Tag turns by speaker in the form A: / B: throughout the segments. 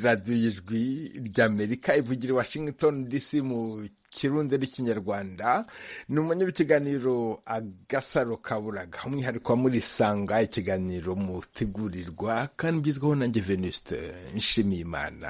A: radiyo ijwi ry'amerika ivugira i washington dc mu kirundi n'ikinyarwanda ni umunyabikiganiro agasaro kaburaga umwihariko wa muri sanga ikiganiro mutegurirwa kandi ugezweho nanjye venuste nshimiye imana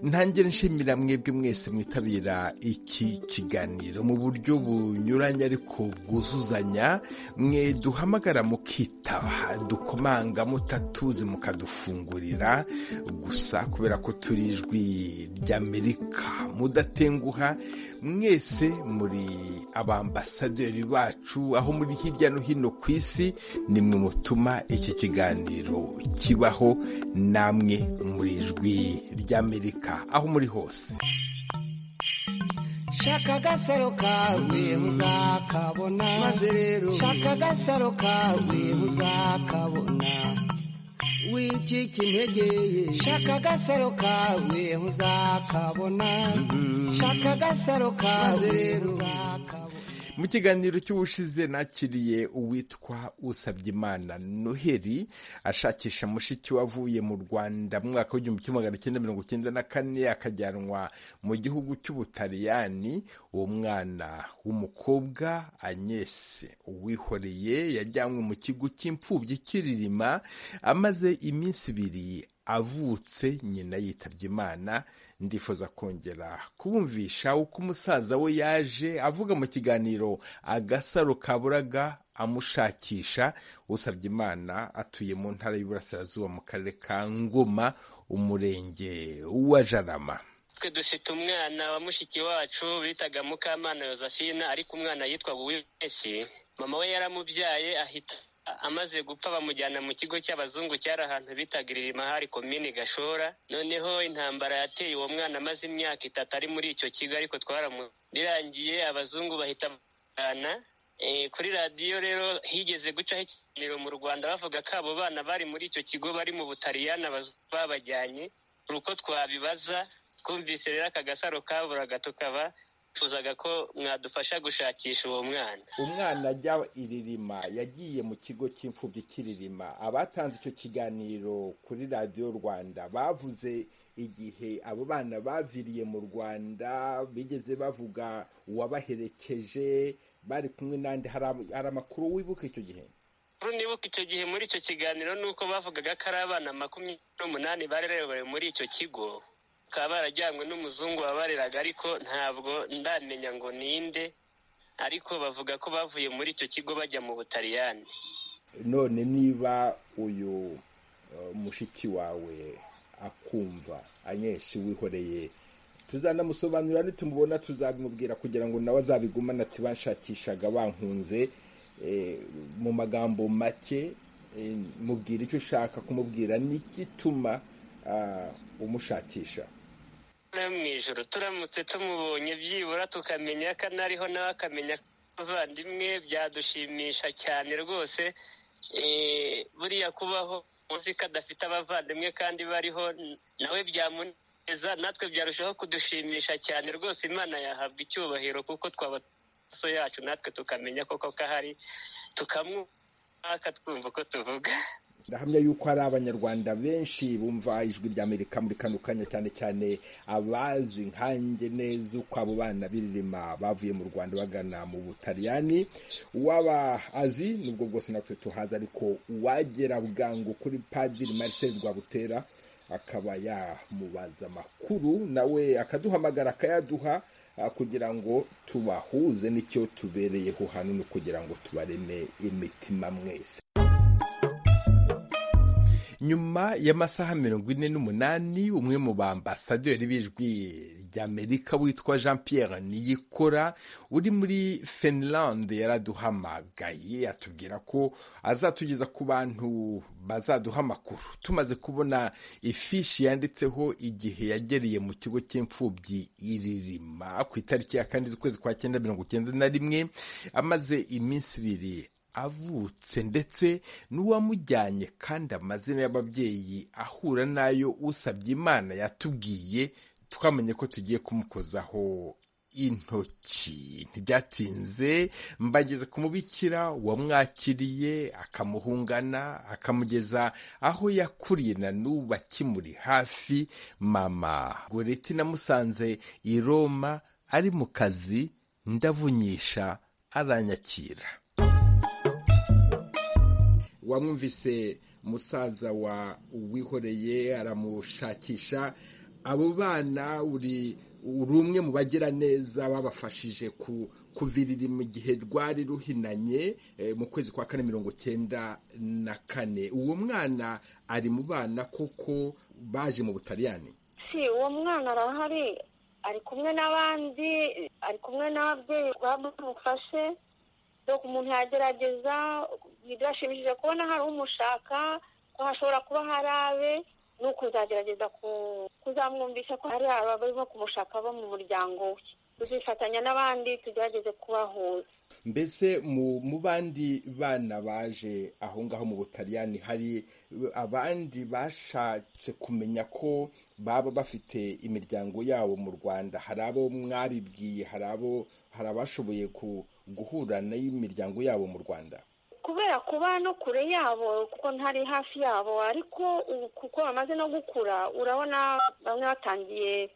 A: ntangira nshimira mwebwe mwese mwitabira iki kiganiro mu buryo bunyuranye ariko bwuzuzanya mwe duhamagara mukitaba dukomanga mutatuzi mukadufungurira gusa kubera ko turi ijwi ry'amerika mudatenguha mwese muri abambasaderi bacu aho muri hirya no hino ku isi ni mwe mutuma iki kiganiro kibaho namwe muri ijwi ry'amerika aho muri hose
B: shaka agasaro kawe muzakabona maze rero shaka agasaro kawe muzakabona wicika integeye shaka agasaro kawe muzakabona shaka agasaro kawe rero uzakabona
A: mu kiganiro cy'ubushize nakiriye uwitwa usabyeimana noheli ashakisha mushiki we avuye mu rwanda mu mwaka w'igihumbi kimwe magana cyenda mirongo icyenda na kane akajyanwa mu gihugu cy'ubutaliyani uwo mwana w'umukobwa anyese uwihoreye yajyanywe mu kigo cy'imfubyi cy'iririma amaze iminsi ibiri avutse nyina yitabye imana ndifuza kongera kubumvisha uko umusaza we yaje avuga mu kiganiro agasaro kaburaga amushakisha usabye imana atuye mu ntara y'uburasirazuba mu karere ka ngoma umurenge wa jarama
C: twe dufite umwana wa mushiki wacu bitaga mukamana Josephine ariko umwana yitwa buwesi mama we yaramubyaye ahita amaze gupfa bamujyana mu kigo cy'abazungu cyari ahantu bitaga iririma hari komini gashora noneho intambara yateye uwo mwana amaze imyaka itatu ari muri icyo kigo ariko twaramurangiye abazungu bahita bamujyana kuri radiyo rero higeze gucaho ikiganiro mu rwanda bavuga ko abo bana bari muri icyo kigo bari mu butariyana babajyanye uko twabibaza twumvise rero aka gasaro kaburaga tukaba twifuzaga ko mwadufasha gushakisha uwo mwana
A: umwana ajya iririma yagiye mu kigo cy'imfubyi cy'iririma abatanze icyo kiganiro kuri radiyo rwanda bavuze igihe abo bana baviriye mu rwanda bigeze bavuga uwabaherekeje bari kumwe n'andi hari amakuru wibuka icyo gihe
C: amakuru nibuka icyo gihe muri icyo kiganiro ni uko bavugaga ko ari abana makumyabiri n'umunani barerewe muri icyo kigo bakaba barajyanywe n'umuzungu wabareraga ariko ntabwo ndamenya ngo ninde ariko bavuga ko bavuye muri icyo kigo bajya mu butaliyani
A: none niba uyu mushiki wawe akumva anyeshi wihoreye tuzanamusobanurira nitumubona tuzabimubwira kugira ngo nawe azabigumane ati banshakishaga bankunze mu magambo make mubwira icyo ushaka kumubwira n'igituma umushakisha
C: mu ijoro turamutse tumubonye byibura tukamenya ko anariho nawe akamenya ko abavandimwe byadushimisha cyane rwose buriya kubaho uzi ko adafite abavandimwe kandi bariho nawe byamuneza natwe byarushaho kudushimisha cyane rwose imana yahabwa icyubahiro kuko twaba amaso yacu natwe tukamenya koko ko ahari tukamwaka twumva uko tuvuga
A: ndahamya yuko hari abanyarwanda benshi bumva ijwi ry'amerika muri kano kanya cyane cyane abazi nkange neza uko abo bana b'iririma bavuye mu rwanda bagana mu butaliyani uwaba azi nubwo bwose natwe tuhazi ariko uwagera bwangu kuri padiri marcel rwabutera akaba yamubaza amakuru nawe akaduhamagara akayaduha kugira ngo tubahuze n'icyo tubereyeho hano ni ukugira ngo tubareme imitima mwese nyuma y'amasaha mirongo ine n'umunani umwe mu bambasaderi b'ijwi ry'amerika witwa jean Pierre niyikora uri muri finlande yaraduhamagaye atubwira ko azatugeza ku bantu bazaduha amakuru tumaze kubona ifishi yanditseho igihe yagereye mu kigo cy'imfubyi iririma ku itariki ya kane z'ukwezi kwa cyenda mirongo icyenda na rimwe amaze iminsi ibiri avutse ndetse n'uwamujyanye kandi amazina y'ababyeyi ahura n'ayo usabye imana yatubwiye twamenye ko tugiye kumukozaho intoki ntibyatinze mbageze ku mubikira wamwakiriye akamuhungana akamugeza aho yakuriye na n'ubu akimuri hafi mama goreti namusanze i roma ari mu kazi ndavunyisha aranyakira wamwumvise musaza wa wihoreye aramushakisha abo bana uri uri umwe mu bagira neza babafashije kuvirira mu gihe rwari ruhinanye mu kwezi kwa kane mirongo cyenda na kane uwo mwana ari mu bana koko baje mu butaliyani
D: si uwo mwana arahari ari kumwe n'abandi ari kumwe n'ababyeyi bamufashe dore umuntu yagerageza birashimishije kubona hari umushaka ko hashobora kuba hari abe ni ukuzagerageza kuzamwumvisha ko hari abarimo kumushaka bo mu muryango we tuzifatanya n'abandi tugerageze kubahuza
A: mbese mu bandi bana baje aho ngaho mu butaliyani hari abandi bashatse kumenya ko baba bafite imiryango yabo mu rwanda hari abo mwabibwiye hari abo hari abashoboye guhura n'imiryango yabo mu rwanda
D: kubera kuba no kure yabo kuko ntari hafi yabo ariko kuko bamaze no gukura urabona bamwe batangiye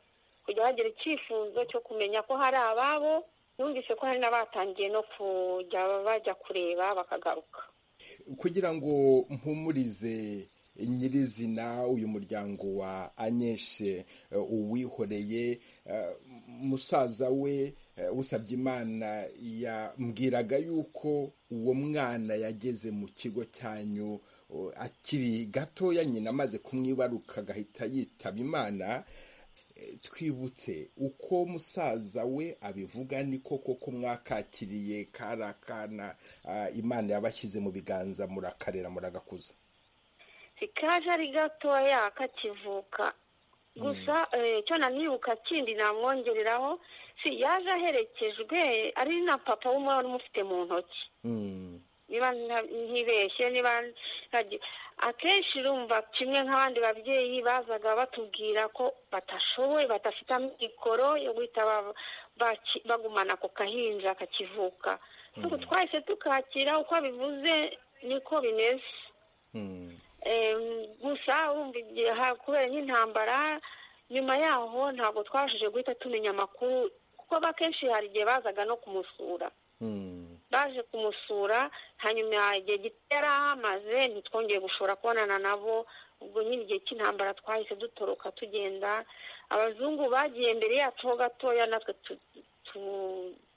D: kujya bagira icyifuzo cyo kumenya ko hari ababo numvise ko hari n'abatangiye no kujya bajya kureba bakagaruka
A: kugira ngo mpumurize nyirizina uyu muryango wa anyeshe uwihoreye musaza we usabye imana yambwiraga yuko uwo mwana yageze mu kigo cyanyu akiri gatoya nyina amaze kumwibaruka agahita yitaba imana twibutse uko musaza we abivuga ni koko ko mwakakiriye kari akana imana yabashyize mu biganza murakarera muragakuza
D: sikaje ari gatoya kakivuka gusa icyo nanibuka kindi namwongereraho si yaje aherekejwe ari na papa w'umwana umufite mu ntoki niba ntibeshye niba akenshi urumva kimwe nk'abandi babyeyi bazaga batubwira ko batashoboye badafite amikoro yo guhita bagumana ako kahinja kakivuka twahise tukakira uko bivuze niko bimeze gusa kubera nk'intambara nyuma yaho ntabwo twabashije guhita tumenya amakuru kuko akenshi hari igihe bazaga no kumusura baje kumusura hanyuma igihe gito yari ahamaze ntitwongeye gushobora kubonana nabo ubwo nyine igihe cy'intambara twahise dutoroka tugenda abazungu bagiye mbere yacu ho gatoya natwe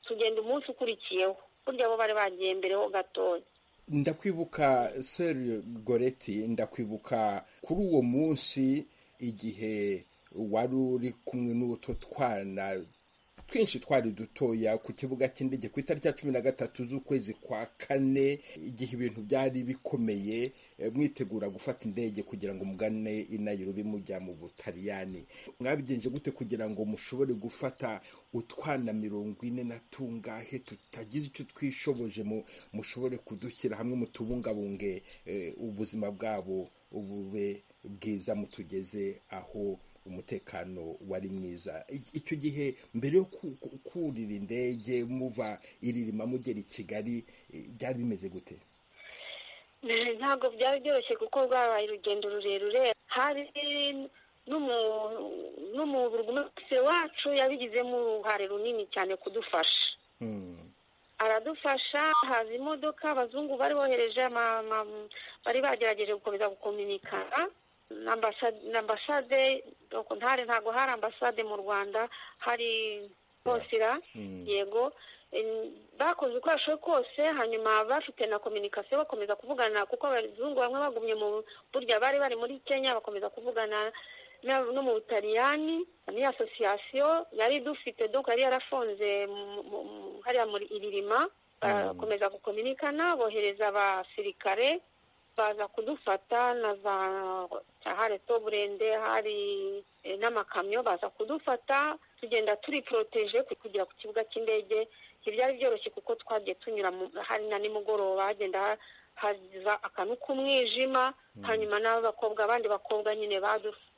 D: tugenda umunsi ukurikiyeho burya bo bari bagiye mbere ho gatoya
A: ndakwibuka seri goreti ndakwibuka kuri uwo munsi igihe wari uri kumwe n'utu twana twinshi twari dutoya ku kibuga cy'indege ku itariki ya cumi na gatatu z'ukwezi kwa kane igihe ibintu byari bikomeye mwitegura gufata indege kugira ngo mugane inayirobi mujya mu butaliyani mwabigenje gute kugira ngo mushobore gufata utwana mirongo ine na tungahe tutagize icyo twishoboje mushobore kudushyira hamwe mutubungabunge ubuzima bwabo bube bwiza mutugeze aho umutekano wari mwiza icyo gihe mbere yo kurira indege muva iririma mugera i kigali byari bimeze gute
D: ntabwo byari byoroshye kuko rwabaye urugendo rurerure hari n'umubiri wacu yabigizemo uruhare runini cyane kudufasha aradufasha haza imodoka abazungu bari bohereje bari bagerageje gukomeza gukominikana ambasade ntare ntabwo hari ambasade mu rwanda hari konsira yego bakoze uko bashoboye kose hanyuma bafite na kominikasiyo bakomeza kuvugana kuko abazungu bamwe bagumye mu burya bari bari muri kenya bakomeza kuvugana no mu butaliyani ni asosiyasiyo yari idufite duka yari yarafunze hariya muri iririma barakomeza gukominikana bohereza abasirikare baza kudufata na za hari toburende hari n'amakamyo baza kudufata tugenda turi poroteje kugera ku kibuga cy'indege ntibyari byoroshye kuko twagiye tunyura hari na nimugoroba hagenda haza akantu k'umwijima hanyuma n'abakobwa abandi bakobwa nyine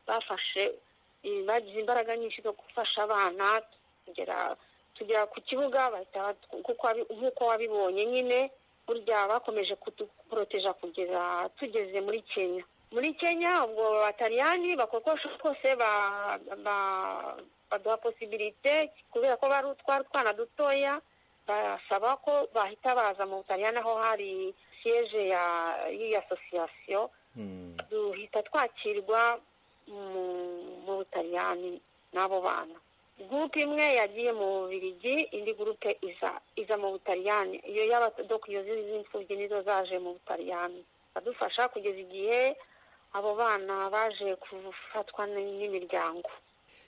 D: bafashe bagize imbaraga nyinshi zo gufasha abana kugera tugera ku kibuga bahita nk'uko wabibonye nyine burya bakomeje kuduporoteja kugeza tugeze muri kenya muri kenya ubwo abatariyani bakokosha kose baduha posibilite kubera ko bari utwara utwana dutoya barasaba ko bahita baza mu butariyani aho hari siyeje y'iyi asosiyasiyo duhita twakirwa mu butariyani n'abo bana gurupe imwe yagiye mu bubirigi indi gurupe iza iza mu butariyani iyo y'abadokiyo z'imfubyi nizo zaje mu butariyani badufasha kugeza igihe abo bana baje gufatwa n'imiryango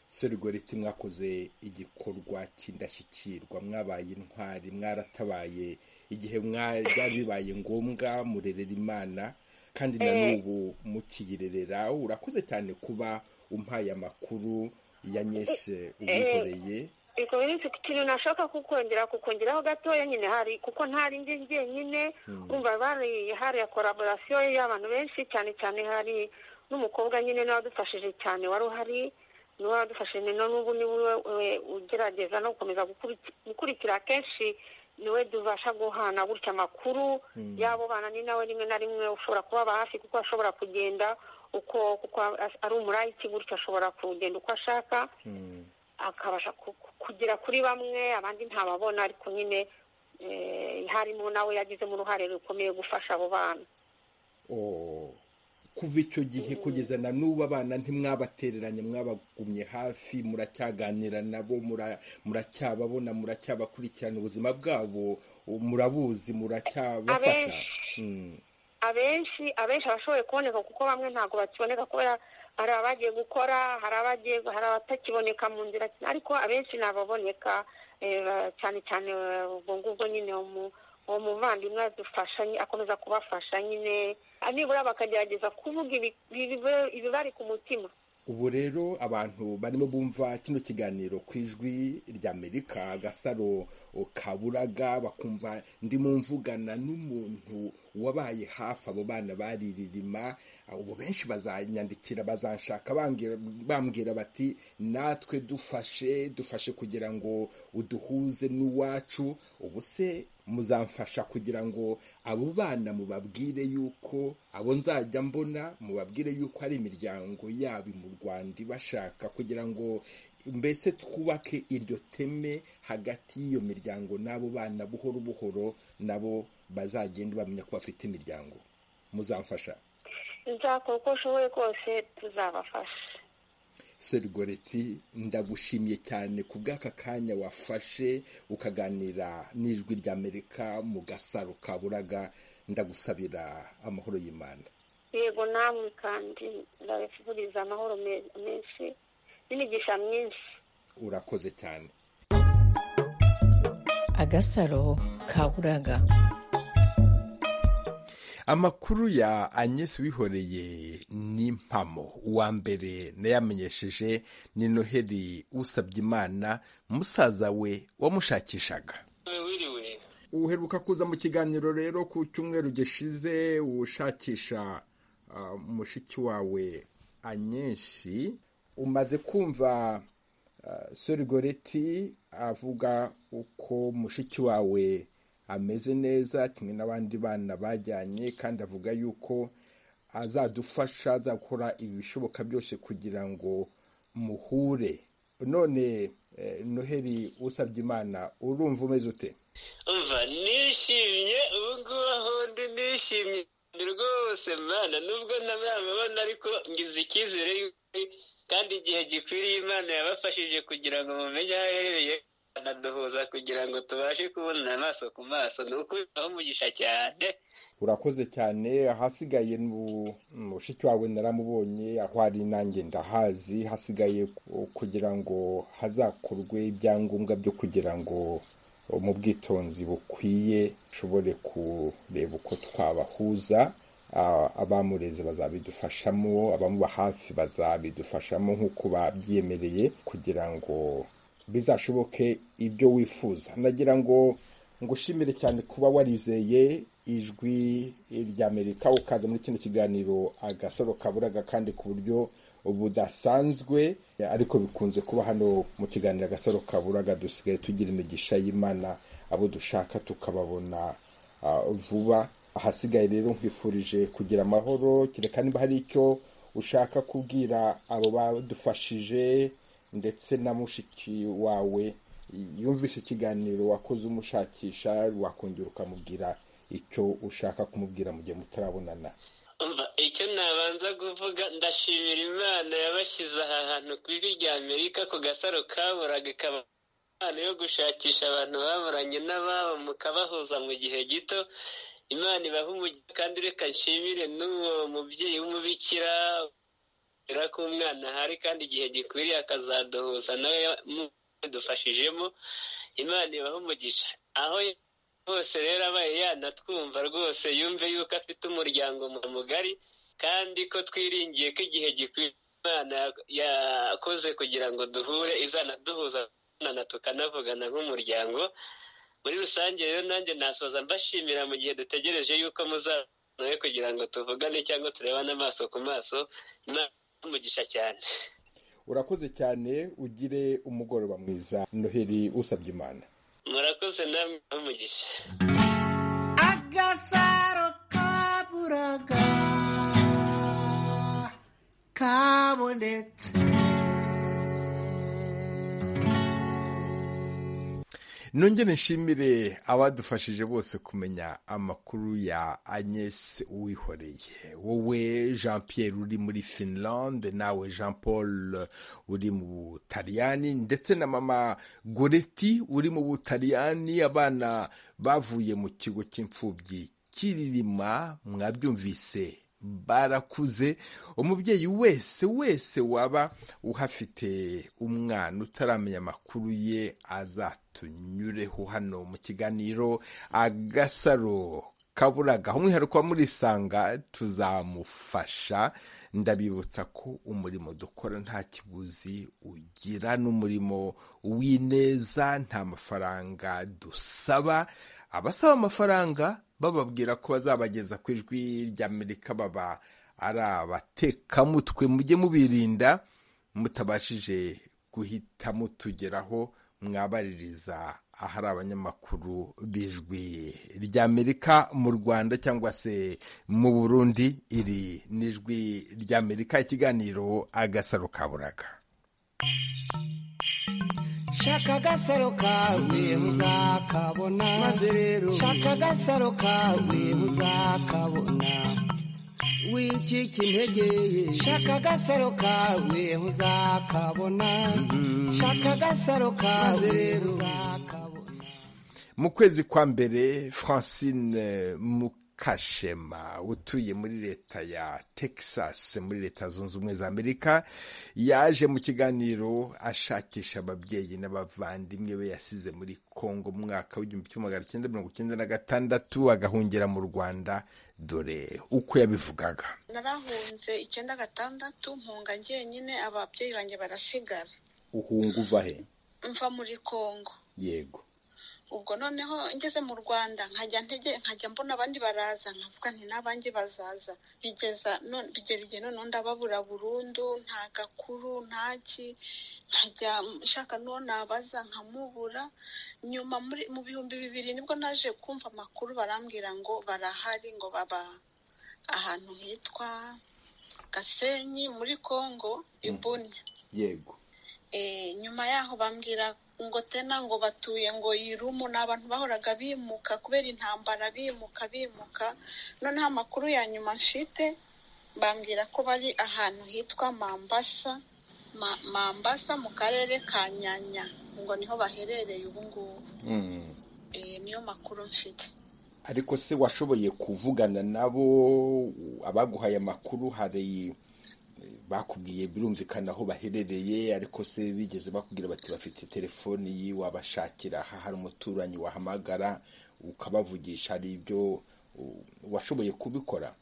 A: serigoriti mwakoze igikorwa cy'indashyikirwa mwabaye intwari mwaratabaye igihe byari bibaye ngombwa murerera imana kandi na n'ubu mukiyirerera urakoze cyane kuba umpaye amakuru yanyeshe ubikoreye
D: ubwo ikintu nashaka kukongera kukongeraho gatoya nyine hari kuko ntari ndi njyenyine urumva bari hari koraborasiyo y'abantu benshi cyane cyane hari n'umukobwa nyine nawe wadufashije cyane wari uhari niwe wadufashije n'ubu ni we ugerageza no gukomeza gukurikira kenshi niwe dubasha guhana gutya amakuru y'abo bana ni nawe rimwe na rimwe ushobora kubaba hafi kuko ashobora kugenda uko kuko ari umurayiki gutya ashobora kugenda uko ashaka akabasha kugera kuri bamwe abandi ntababona ariko nyine harimo nawe yagizemo uruhare rukomeye gufasha abo bana
A: kuva icyo gihe kugeza na n'ubu abana ntimwabatereranye mwabagumye hafi muracyaganira nabo muracyababona muracyabakurikirana ubuzima bwabo murabuzi muracyabafasha
D: abenshi abenshi abashoboye kuboneka kuko bamwe ntabwo bakiboneka kubera hari abagiye gukora hari abagiye hari abatakiboneka mu nzira ariko abenshi ni ababoneka cyane cyane ubwo ngubwo nyine mu uwo muvandimwe adufasha akomeza kubafasha nyine nibura bakagerageza kuvuga ibibari ku mutima
A: ubu rero abantu barimo bumva kino kiganiro ku ijwi ry'amerika agasaro kaburaga bakumva ndimo mvugana n'umuntu wabaye hafi abo bana baririma ubu benshi bazanyandikira bazanshaka bambwira bati natwe dufashe dufashe kugira ngo uduhuze n'uwacu ubu se muzamfasha kugira ngo abo bana mubabwire yuko abo nzajya mbona mubabwire yuko ari imiryango yabo mu rwanda ibashaka kugira ngo mbese twubake iryo teme hagati y'iyo miryango n'abo bana buhoro buhoro nabo bazagenda bamenya ko bafite imiryango muzamfasha
D: nzakora uko ushoboye kose tuzabafasha
A: serigoreti ndagushimiye cyane ku bw'aka kanya wafashe ukaganira n'ijwi ry'amerika mu gasaro kaburaga ndagusabira amahoro y'imana
D: yego namwe kandi ndabifuriza amahoro menshi n'imigisha myinshi
A: urakoze cyane
E: agasaro kaburaga
A: amakuru ya anyesi wihoreye n'impamo uwa mbere nayamenyesheje ni noheli usabye imana musaza we wamushakishaga uheruka kuza mu kiganiro rero ku cyumweru gishize ushakisha mushiki wawe anyeshi umaze kumva sorigoreti avuga uko mushiki wawe ameze neza kimwe n'abandi bana bajyanye kandi avuga yuko azadufasha azakora ibishoboka byose kugira ngo muhure none noheli usabye imana urumva umeze ute
C: umva nishimye ubu ngubu aho ndi nishimye rwose mwana nubwo ntamwamabona ariko ngize icyizere kandi igihe gikwiriye imana yabafashije kugira ngo mumenye aho aherereye anaduhuza kugira ngo tubashe kubonana amaso ku maso ni ukubitaho umugisha cyane
A: urakoze cyane ahasigaye mushiki wawe naramubonye aho ari nanjye ndahazi hasigaye kugira ngo hazakorwe ibyangombwa byo kugira ngo mu bwitonzi bukwiye ushobore kureba uko twabahuza abamureze bazabidufashamo abamuba hafi bazabidufashamo nk'uko babyemereye kugira ngo bizashoboke ibyo wifuza nagira ngo ngushimire cyane kuba warizeye ijwi ry'amerika ukaza muri kino kiganiro agasoro kaburaga kandi ku buryo budasanzwe ariko bikunze kuba hano mu kiganiro agasaro kaburaga dusigaye tugira imigisha y'imana abo dushaka tukababona vuba ahasigaye rero nkwifurije kugira amahoro kereka niba hari icyo ushaka kubwira abo badufashije ndetse na mushiki wawe yumvise ikiganiro wakoze umushakisha wakongera ukamubwira icyo ushaka kumubwira mu gihe mutarabonana
F: icyo nabanza kuvuga ndashimira imana yabashyize aha hantu ku ijwi rya amerika ku gasaro kaburaga ikaba impano yo gushakisha abantu baburanye n'ababo mukabahuza mu gihe gito imana ibaha umugisha kandi reka nshimire n'uwo mubyeyi w'umubikira ko umwana ahari kandi igihe gikwiriye akazaduhuza nawe dufashijemo imana ibaha umugisha aho hose rero abaye yanatwumva rwose yumve yuko afite umuryango mugari kandi ko twiringiye ko igihe gikwiye imana yakoze kugira ngo duhure izanaduhuza tukanavugana nk'umuryango muri rusange rero nanjye nasoza mbashimira mu gihe dutegereje yuko muzanawe kugira ngo tuvugane cyangwa turebane amaso ku maso umugisha cyane
A: urakoze cyane ugire umugoroba mwiza noheli usabye imana
F: murakoze namwe umugisha
B: agasaro kaburaga kabonetse
A: nongere nshimire abadufashije bose kumenya amakuru ya agnes uwihoreye wowe jean pierre uri muri finlande nawe jean paul uri mu butaliyani ndetse na mama goreti uri mu butaliyani abana bavuye mu kigo cy'imfubyi kiririma mwabyumvise barakuze umubyeyi wese wese waba uhafite umwana utaramenya amakuru ye azatunyureho hano mu kiganiro agasaro kaburaga umwihariko wa murisanga tuzamufasha ndabibutsa ko umurimo dukora nta kiguzi ugira n'umurimo w'ineza nta mafaranga dusaba abasaba amafaranga bababwira ko bazabageza ku ijwi ry'amerika baba ari abatekamutwe mujye mubirinda mutabashije guhita mutugeraho mwabaririza ahari abanyamakuru b'ijwi ry'amerika mu rwanda cyangwa se mu burundi iri n'ijwi ry'amerika ikiganiro agasaro kaburaga
B: shaka agasaro kawe muzakabona maze rero shaka agasaro kawe muzakabona wicika intege shaka agasaro kawe muzakabona shaka agasaro kawe rero muzakabona
A: mu kwezi kwa mbere francine mu kashema utuye muri leta ya texas muri leta zunze ubumwe za amerika yaje mu kiganiro ashakisha ababyeyi n'abavandimwe be yasize muri congo mu mwaka w'igihumbi kimwe magana cyenda mirongo icyenda na gatandatu agahungira mu rwanda dore uko yabivugaga
G: narahunze icyenda gatandatu mpunga njyenyine ababyeyi banjye barasigara
A: uhunga uva he
G: mva muri congo
A: yego
G: ubwo noneho ngeze mu rwanda nkajya ntege nkajya mbona abandi baraza nkavuga nti n'abanjye bazaza bigeza bigera igihe noneho ndababura burundu nta gakuru nta ki nkajya nshaka n'uwo nabaza nkamubura nyuma mu bihumbi bibiri nibwo naje kumva amakuru barambwira ngo barahari ngo baba ahantu hitwa gasenyi muri congo ibunya
A: yego
G: nyuma yaho bambwira ngo tena ngo batuye ngo yirumu ni abantu bahoraga bimuka kubera intambara bimuka bimuka noneho amakuru ya nyuma mfite bambwira ko bari ahantu hitwa mambasa mambasa mu karere ka nyanya ngo niho baherereye ubu ngubu niyo makuru mfite
A: ariko se washoboye kuvugana nabo abaguhaye amakuru hari bakubwiye birumvikana aho baherereye ariko se bigeze bakubwira bati bafite telefoni ye wabashakira aha hari umuturanyi wahamagara ukabavugisha hari ibyo washoboye kubikora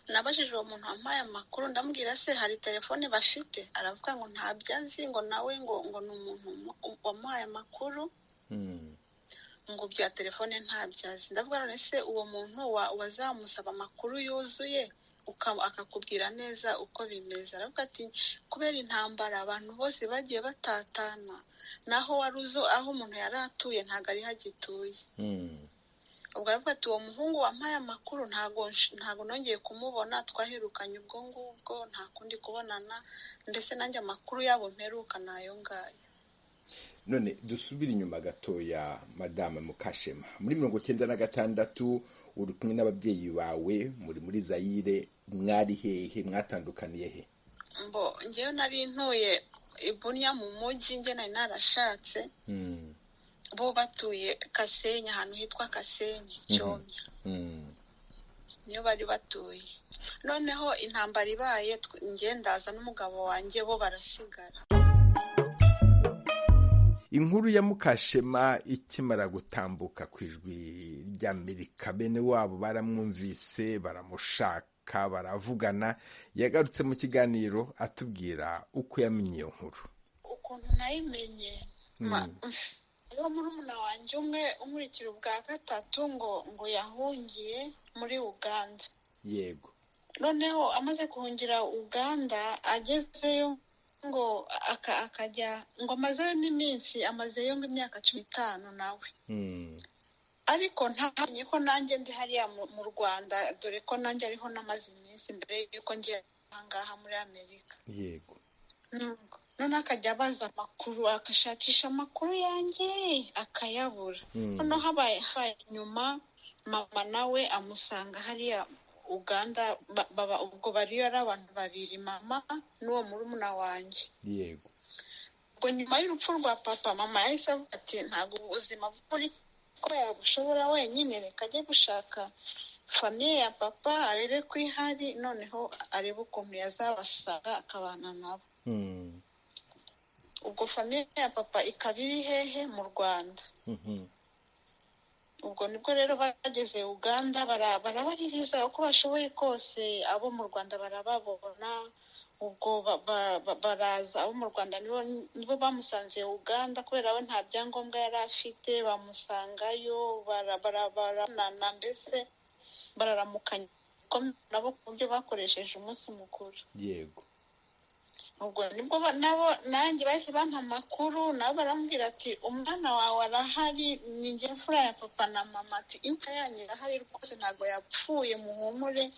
G: nabajije uwo muntu wampaye amakuru ndamubwira se hari telefoni bafite aravuga ngo ntabyo azi ngo nawe ngo ngo ni umuntu wamuhaye amakuru ngo bya telefone ntabyo azi ndavuga none se uwo muntu wazamusaba amakuru yuzuye uka- akakubwira neza uko bimeze aravuga ati kubera intambara abantu bose bagiye batatana naho wari uzo aho umuntu yari atuye ntabwo ariho agituye
A: Mm.
G: ubwo aravuga ati uwo muhungu wampaye amakuru ntabwo nsh- ntabwo nongeye kumubona twaherukanye ubwo ngubwo nta kundi kubonana ndetse nanjye amakuru yabo mperuka ni ayo ngayo
A: none dusubire inyuma gatoya madame mukashema muri mirongo icyenda na gatandatu uri kumwe n'ababyeyi bawe muri muri zayire mwari hehe mwatandukaniye he
G: mbo ngewe nari ntuye ibuniya mu mujyi nge nari narashatse
A: Mm,
G: bo batuye kasenyi ahantu hitwa kasenyi cyomya
A: mm,
G: niyo bari batuye noneho intambara ibaye tw- nge ndaza n'umugabo wanjye bo barasigara
A: inkuru ya mukashema ikimara gutambuka ku ijwi ry'amerika bene wabo baramwumvise baramushaka baravugana yagarutse mu kiganiro atubwira uko yamenye iyo nkuru
G: ukuntu nayimenye ma- uwo murumuna wanjye umwe umurikira ubwa gatatu ngo ngo yahungiye muri uganda
A: yego
G: noneho amaze guhungira uganda agezeyo ngo aka- akajya ngo amazeyo n'iminsi amazeyo nk'imyaka cumi n'itanu nawe
A: Mm,
G: ariko ntamenye ko nanjye ndi hariya mu- mu rwanda dore ko nanjye ariho n'amaze iminsi mbere y'uko ngiye ahangaha muri amerika
A: yego
G: Ntabwo. noneho akajya abaza amakuru agashakisha amakuru yanjye akayabura
A: Mm.
G: noneho habaye habaye nyuma mama nawe amusanga hariya uganda ba- baba ubwo bariyo ari abantu babiri mama n'uwo murumuna wanjye
A: yego
G: ubwo nyuma y'urupfu rwa papa mama yahise avuga ati ntabwo ubuzima buri ko yabushobora wenyine reka ajye gushaka famiye ya papa arebe ko ihari noneho arebe ukuntu yazabasanga akabana nabo
A: Mm,
G: ubwo famiye ya papa ikaba iri hehe mu rwanda
A: mhm,
G: ubwo nibwo rero bageze uganda bara- barabaririza uko bashoboye kose abo mu rwanda barababona ubwo ba- ba- ba- baraza abo mu rwanda nibo nibo bamusanze uganda kubera we nta byangombwa yari afite bamusangayo bara- bara- baranana mbese bararamukanya nabo ku buryo bakoresheje umunsi mukuru
A: yego
G: ubwo nibwo ba- nabo nanjye bahise bampa amakuru nabo baramubwira ati umwana wawe arahari ni njye mfura ya papa na mama ati imfura yanyu irahari rwose ntabwo yapfuye muhumure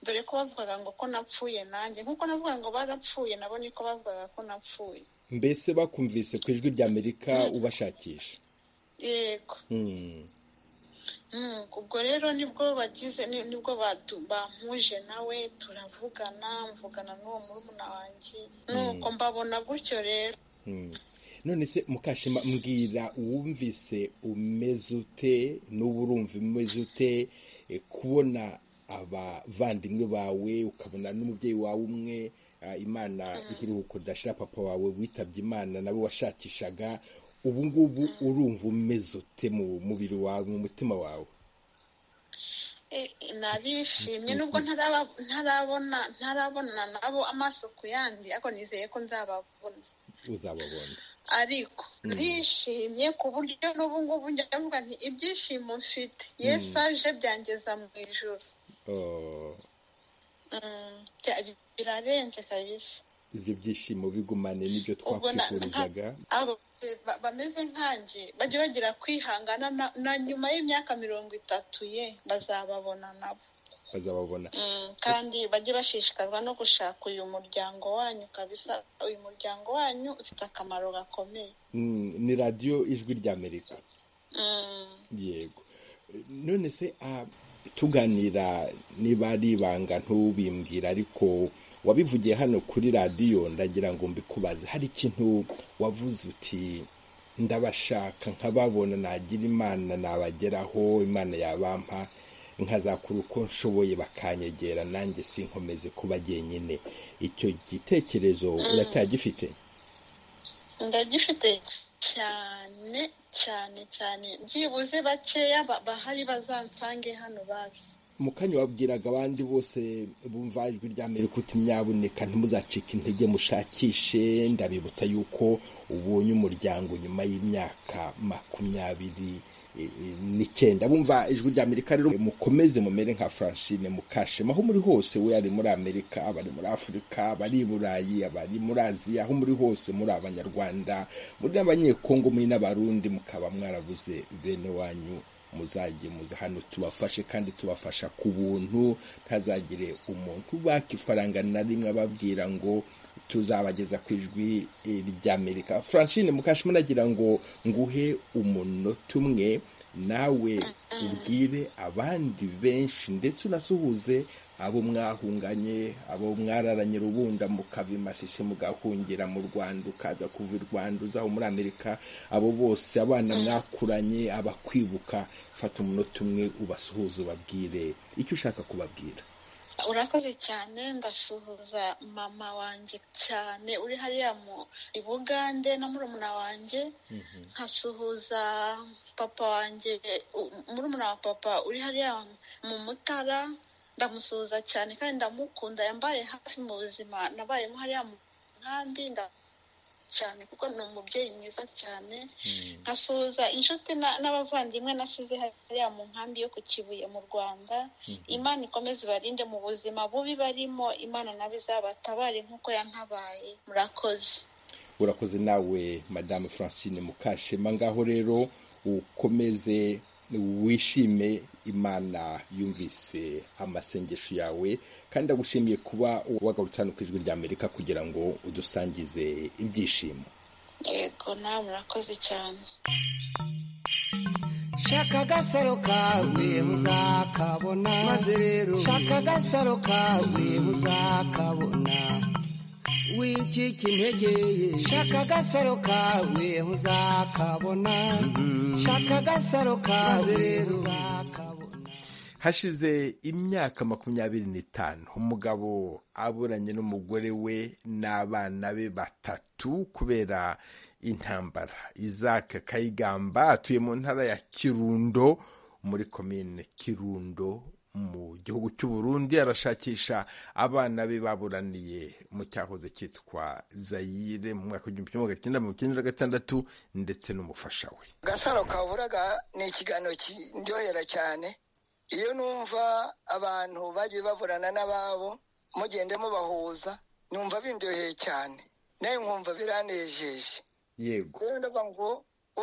G: dore ko bavugaga ngo ko napfuye nanjye nk'uko navuga ngo barapfuye nabo niko bavugaga ko napfuye
A: mbese bakumvise ku ijwi rya amerika ubashakisha
G: yego
A: Mm,
G: Mm, ubwo rero nibwo bagize ni- nibwo batu- bampuje nawe turavugana mvugana n'uwo murumuna wanjye nuko mbabona gutyo rero
A: mm. none se mukashema mbwira wumvise umeze ute n'ubu urumva umeze ute e, kubona abavandimwe bawe ukabona n'umubyeyi wawe umwe ah, imana iruhuko ridashira papa wawe witabye imana nawe washakishaga ubu ngubu urumva umeze ute mu mubiri wawe mu mutima wawe
G: E- e, narishimye nubwo ntaraba- ntarabona ntarabona nabo amaso ku yandi ariko nizeye ko nzababona
A: uzababona
G: ariko narishimye ku buryo n'ubu ngubu njya ndavuga nti ibyishimo mfite yesu aje byangeza mu ijoro
A: Oh.
G: Mm, bya- birarenze kabisa
A: ibyo byishimo bigumane n'ibyo
G: ubwo na-
A: twakwifurizaga
G: nka- abo ba- bameze nkanjye bajye bagira kwihangana na- na nyuma y'imyaka mirongo itatu ye bazababona nabo
A: bazababona
G: Mm, kandi bajye bashishikazwa no gushaka uyu muryango wanyu kabisa uyu muryango wanyu ufite akamaro gakomeye
A: Mm, ni radiyo ijwi ry'amerika
G: Mm,
A: yego none se ah, tuganira niba ari ibanga ntubimbwira ariko wabivugiye hano kuri radiyo ndagira ngo mbikubaze hari ikintu wavuze uti ndabashaka nkababona nagira imana nabageraho imana yabampa nkazakora uko nshoboye bakanyegera nanjye sinkomeze kuba jyenyine icyo gitekerezo uracyagifite
G: ndagifite cyane cyane cyane byibuze bakeya ba- bahari bazansange hano bazi
A: mu kanya wabwiraga abandi bose bumva ijwi rya Amerika uti nyaboneka ntimuzacike intege mushakishe ndabibutsa yuko ubonye umuryango nyuma y'imyaka makumyabiri eh, eh, n'icyenda bumva ijwi rya amerika rero mukomeze mumere nka francine mukashema aho muri hose we ari muri amerika abari muri afurika abari i burayi abari muri aziya aho muri hose muri abanyarwanda muri n'abanyekongo muri n'abarundi mukaba mwarabuze bene wanyu muzajye muza hano tubafashe kandi tubafasha ku buntu ntazagire umuntu ubaka ifaranga na rimwe ababwira ngo tuzabageza ku ijwi eh, ry'amerika francine mukashe munagira ngo nguhe umunota umwe nawe ubwire abandi benshi ndetse unasuhuze abo mwahunganye abo mwararanye rubunda mukava i masisi mugahungira mu rwanda ukaza kuva i rwanda uzaho muri amerika abo bose abana mwakuranye abakwibuka fata umunota umwe ubasuhuze ubabwire icyo ushaka kubabwira
G: urakoze cyane ndasuhuza mama wanjye cyane uri hariya mu i bugande na murumuna wanjye nkasuhuza papa wanjye u- murumuna wa papa uri hariya mu mutara ndamusuhuza cyane kandi ndamukunda yambaye hafi mu buzima nabayemo hariya mu nkambi nda cyane kuko ni umubyeyi mwiza cyane nkasuhuza inshuti na- n'abavandimwe nasize hariya mu nkambi yo ku kibuye mu rwanda imana ikomeze ibarinde mu buzima bubi barimo imana nawe izabatabare nk'uko yantabaye murakoze
A: urakoze nawe madamu francine mukashema ngaho rero ukomeze wishime imana yumvise amasengesho yawe kandi agushimiye kuba wagarutse hano ku ijwi rya amerika kugira ngo udusangize ibyishimo
G: yego nawe murakoze cyane
B: shaka agasaro kawe uzakabona maze rero shaka agasaro kawe uzakabona wicika intege ye shaka agasaro kawe uzakabona shaka agasaro kawe rero uzakabona
A: hashize imyaka makumyabiri n'itanu umugabo aburanye n'umugore we n'abana be batatu kubera intambara izaka kayigamba atuye mu ntara ya kirundo muri komine kirundo mu gihugu cy'u Burundi arashakisha abana be baburaniye mu cyahoze cyitwa zayire mu mwaka w'igihumbi kimwe magana cyenda mirongo icyenda na gatandatu ndetse n'umufasha we
H: gasaro kavuraga ni ikiganiro kindyohera cyane iyo numva abantu bagiye baburana n'ababo mugende mubahuza numva bindyoheye cyane nawe nkumva biranejeje
A: yego
H: rero ndavuga ngo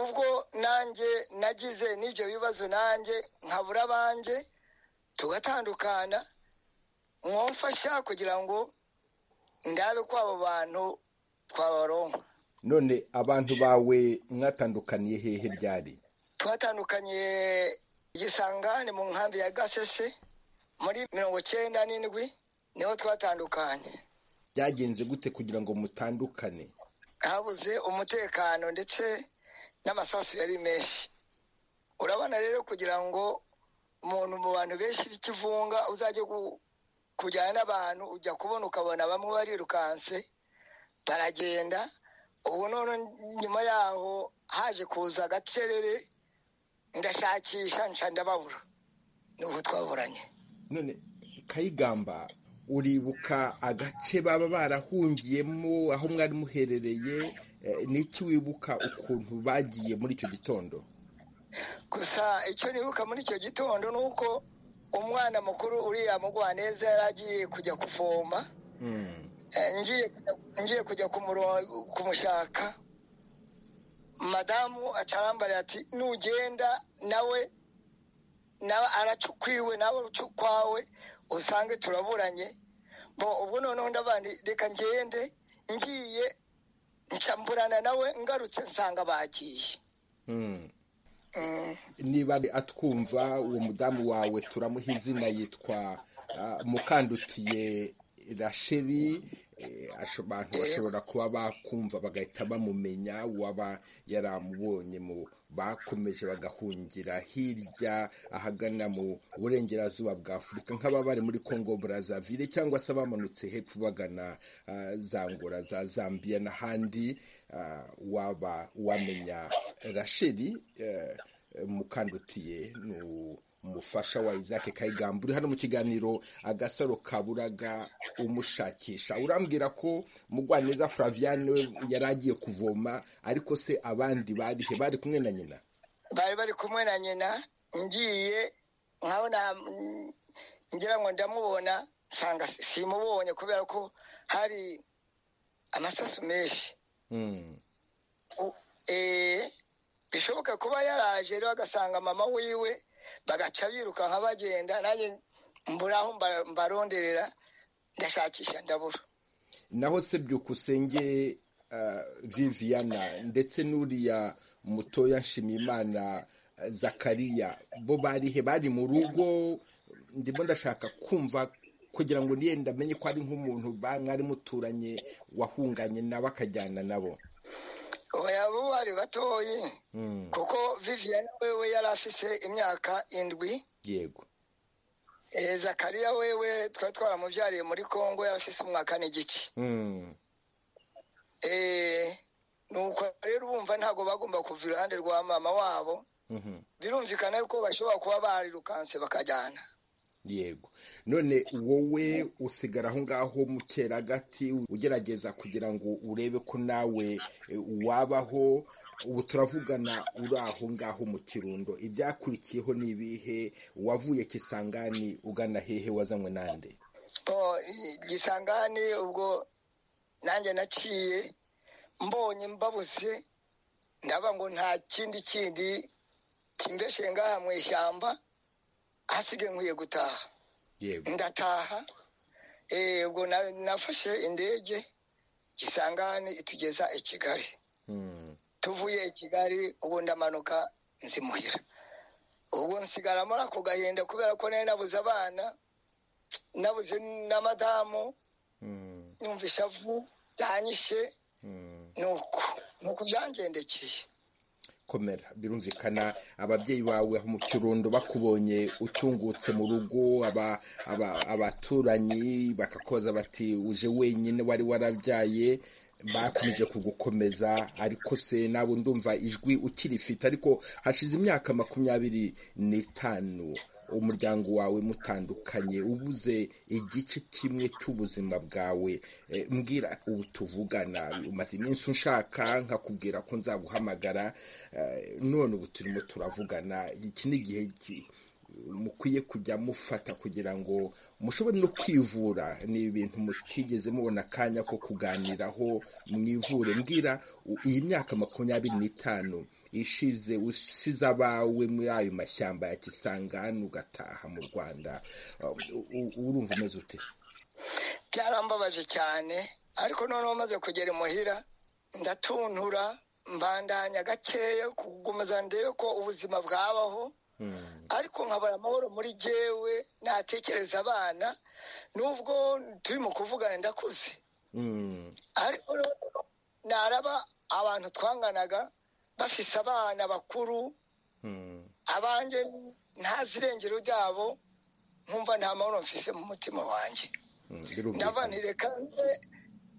H: ubwo nanjye nagize n'ibyo bibazo nanjye nkabura abanjye tugatandukana mwamfasha kugira ngo ndabe ko abo bantu twabaronka
A: none abantu bawe mwatandukaniye hehe ryari
H: twatandukanye igisangane mu nkambi ya gasese muri mirongo icyenda n'indwi niho twatandukanye
A: byagenze gute kugira ngo mutandukane
H: habuze umutekano ndetse n'amasasu yari menshi urabona rero kugira ngo umuntu mu bantu benshi b'ikivunga uzajye gu- kujyana n'abantu ujya kubona ukabona bamwe barirukanse baragenda ubu none nyuma yaho haje kuza agacerere ndashakisha nca ndababura nubu twaburanye
A: none kayigamba uribuka agace baba barahungiyemo aho mwari muherereye eh, n'iki wibuka ukuntu bagiye muri icyo gitondo
H: gusa icyo nibuka muri icyo gitondo ni uko umwana mukuru uriya mugwaneza yari agiye kujya kuvoma Eh, ngiye ngiye kujya kumuro- kumushaka madamu acarambarira ati nugenda nawe nawe aracukwiwe nawe ucukwawe usange turaburanye bo ubwo noneho ndavuga nti reka ngende ngiye nca mburana nawe ngarutse nsanga bagiye
A: Mm.
H: Mm.
A: niba ari atwumva uwo mudamu wawe turamuha izina yitwa ah, mukandutiye rasheri eh, asho- abantu bashobora kuba bakumva bagahita bamumenya uwaba yaramubonye mu bakomeje bagahungira hirya ahagana mu burengerazuba bwa afurika nk'ababa bari muri congo brazzaville cyangwa se abamanutse hepfo bagana ah, za ngora za zambia n'ahandi ah, waba wamenya rasheri eh, mukandutiye ni umufasha wa isaac kayigamba uri hano mu kiganiro agasaro kaburaga umushakisha urambwira ko mugwaneza flaviane we yari agiye kuvoma ariko se abandi bari he bari kumwe na nyina
H: bari bari kumwe na nyina ngiye nkabona mm, ngira ngo ndamubona nsanga si- simubonye kubera ko hari amasasu menshi
A: Mm.
H: U- eh, bishoboka kuba yaraje rero agasanga mama wiwe bagaca biruka nka bagenda nanjye mbura aho mba- mbaronderera ndashakisha ndabura
A: naho se byukusenge uh, viviana ndetse n'uriya mutoya nshimiyimana uh, zakariya bo barihe bari mu rugo ndimo ndashaka kumva kugira ngo niyenda amenye ko ari nk'umuntu ba- mwari muturanye wahunganye nawe akajyana nabo
H: oya bo bari batoyi
A: Mm,
H: kuko viviana wewe yari afise imyaka indwi
A: yego
H: eh, zakariya wewe twari twaramubyariye muri kongo yari afise umwaka n'igice
A: Mm,
H: Eh, nuko rero bumva ntabwo bagomba kuva iruhande rwa mama wabo
A: mhm,
H: birumvikana yuko bashobora kuba barirukanse bakajyana
A: yego none wowe usigara aho ngaho mu keragati ugerageza kugira ngo urebe ko nawe eh, wabaho ubu turavugana uri aho ngaho mu kirundo ibyakurikiyeho ni ibihe wavuye kisangani ugana hehe wazanywe nande
H: bo i- gisangani ubwo nanjye naciye mbonye mbabuze ndaba ngo nta kindi kindi kimbeshe ngaha mu ishyamba hasige nkwiye gutaha
A: yego
H: ndataha eh, ubwo na- nafashe indege gisangani itugeza i kigali
A: Mm,
H: tuvuye i kigali ubu ndamanuka nzimuhira ubu nsigara muri ako gahinda kubera ko nari nabuze abana nabuze na madamu
A: mm,
H: yumva ishavu byanyishe
A: mm.
H: nuko nuko byangendekeye
A: komera birumvikana ababyeyi bawe aho mu kirundo bakubonye utungutse mu rugo aba- aba- abaturanyi bakakubaza bati uje wenyine wari warabyaye bakomeje kugukomeza ariko se nawe ndumva ijwi ukirifite ariko hashize imyaka makumyabiri n'itanu umuryango wawe mutandukanye ubuze igice kimwe cy'ubuzima bwawe Eh, mbwira ubu tuvugana umaze iminsi unshaka nkakubwira ko nzaguhamagara Eh, none ubu turimo turavugana iki ni igihe ki- mukwiye kujya mufata kugira ngo mushobore no kwivura ni ibintu mutigeze mubona akanya ko kuganiraho mwivure mbwira u- iyi myaka makumyabiri n'itanu ishize usize abawe muri ayo mashyamba ya kisangani ugataha mu rwanda Uh, u- urumva umeze ute
H: byarambabaje cyane ariko noneho maze kugera imuhira ndatuntura mbandanya gakeya kugumeza ndebe ko ubuzima bwabaho
A: Mm,
H: ariko nkabara amahoro muri jyewe natekereza abana nubwo turi mu kuvugana ndakuze
A: mm,
H: ariko rero naraba abantu twanganaga bafise abana bakuru
A: mm.
H: abanjye ntazi irengero ryabo nkumva nta mahoro mfise mu mutima wanjye
A: Mm, birumvikana.
H: ndavanire kanze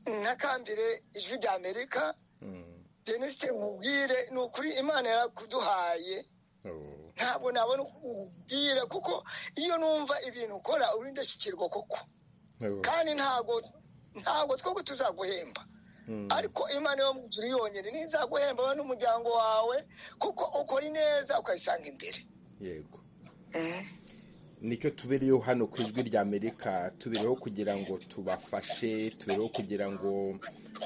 H: ntakambire ijwi rya amerika
A: Mm,
H: denisite nkubwire ni ukuri imana yarakuduhaye
A: oh,
H: ntabwo nabona uko nkubwira kuko iyo numva ibintu ukora uri indashyikirwa koko
A: oh,
H: kandi ntabwo ntabwo twebwe tuzaguhemba
A: mm,
H: ariko imana yo mu nzu iri yonyine ntizaguhemba wowe n'umuryango wawe kuko ukora ineza ukayisanga imbere
A: yego nicyo tubereyeho hano ku ijwi rya amerika tubereyeho kugira ngo tubafashe tubereho kugira ngo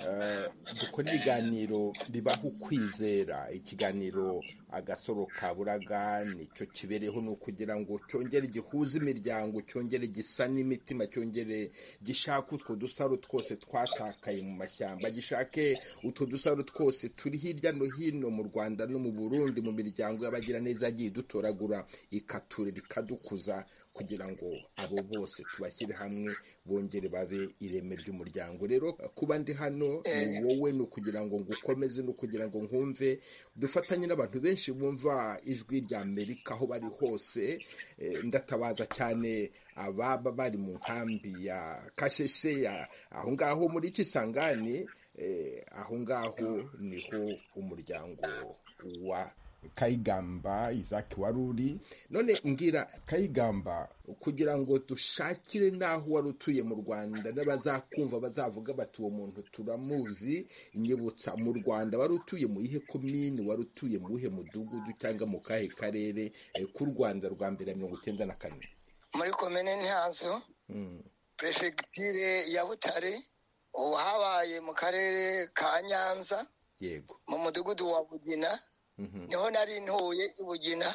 A: eh, dukore ibiganiro bibaha ukwizera ikiganiro agasoro ka buraga nicyo kibereyeho ni ukugira ngo cyongere gihuze imiryango cyongere gisa n'imitima cyongere gishake utwo dusaro twose twatakaye mu mashyamba gishake utwo dusaro twose turi hirya no hino mu rwanda no mu burundi mu miryango y'abagiraneza yagiye idutoragura ikaturera ikadukuza kugira ngo abo bose tubashyire hamwe bongere babe ireme ry'umuryango rero kuba ndi hano ni wowe ni ukugira ngo ngukomeze ni ukugira ngo nkumve dufatanye n'abantu benshi bumva ijwi rya amerika aho bari hose Eh, ndatabaza cyane ababa bari mu nkambi ya kasheshe ya aho ngaho muri kisangani eh, aho ngaho niho umuryango wa kayigamba izaki wari uri none mbwira kayigamba kugira ngo dushakire n'aho wari utuye mu rwanda n'abazakumva bazavuga bati uwo muntu turamuzi nyibutsa mu rwanda wari utuye mu ihe komini wari utuye mu ihe mudugudu cyangwa mu kahe karere eh, k'u rwanda rwa mbere ya mirongo icyenda na kane
H: muri komine ntihazo
A: Mm.
H: perefegitire ya butare ubu habaye mu karere ka nyanza
A: yego
H: mu mudugudu wa bugina
A: Mhm.
H: niho nari ntuye i bugina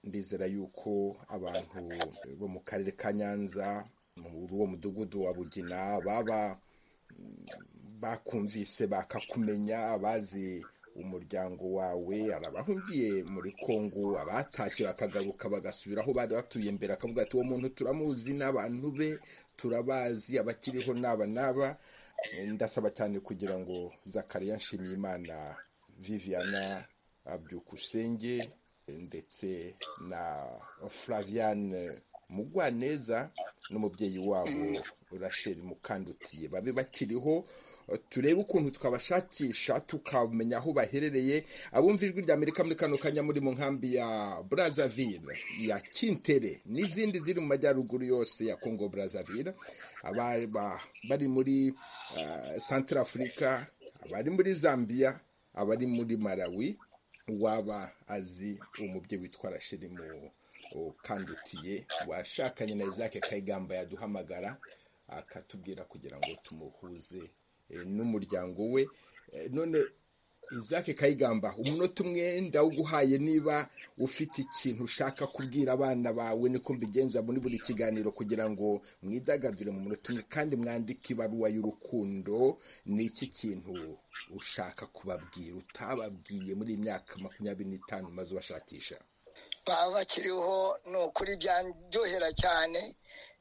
A: ndizera yuko abantu bo mu karere ka nyanza muri uwo mudugudu wa bugina baba mm, bakumvise bakakumenya abazi umuryango wawe hari abahungiye muri kongo abatashye bakagaruka bagasubira aho bari batuye mbere akavuga ati uwo muntu turamuzi n'abantu be turabazi abakiriho n'aba n'aba ndasaba cyane kugira ngo zakariya nshimiyimana viviana abyukusenge ndetse na flaviane mugwaneza n'umubyeyi wabo rachel mukandutiye babe bakiriho turebe ukuntu twabashakisha tukamenya aho baherereye abumva ijwi rya amerika muri kano kanya muri mu nkambi ya brazzaville ya kintere n'izindi ziri mu majyaruguru yose ya congo brazzaville ababa bari muri central africa abari muri zambia abari muri malawi uwaba azi umubyeyi witwa rasheli mu ukandutiye washakanye na izake kayigamba yaduhamagara akatubwira kugira ngo tumuhuze eh, n'umuryango we Eh, none izake kayigamba umunota umwe ndawuguhaye niba ufite ikintu ushaka kubwira abana bawe niko mbigenza muri buri kiganiro kugira ngo mwidagadure mu munota umwe kandi mwandike ibaruwa y'urukundo ni iki kintu ushaka kubabwira utababwiye muri iyi myaka makumyabiri n'itanu umaze ubashakisha
H: baba bakiriho ni ukuri byandyohera cyane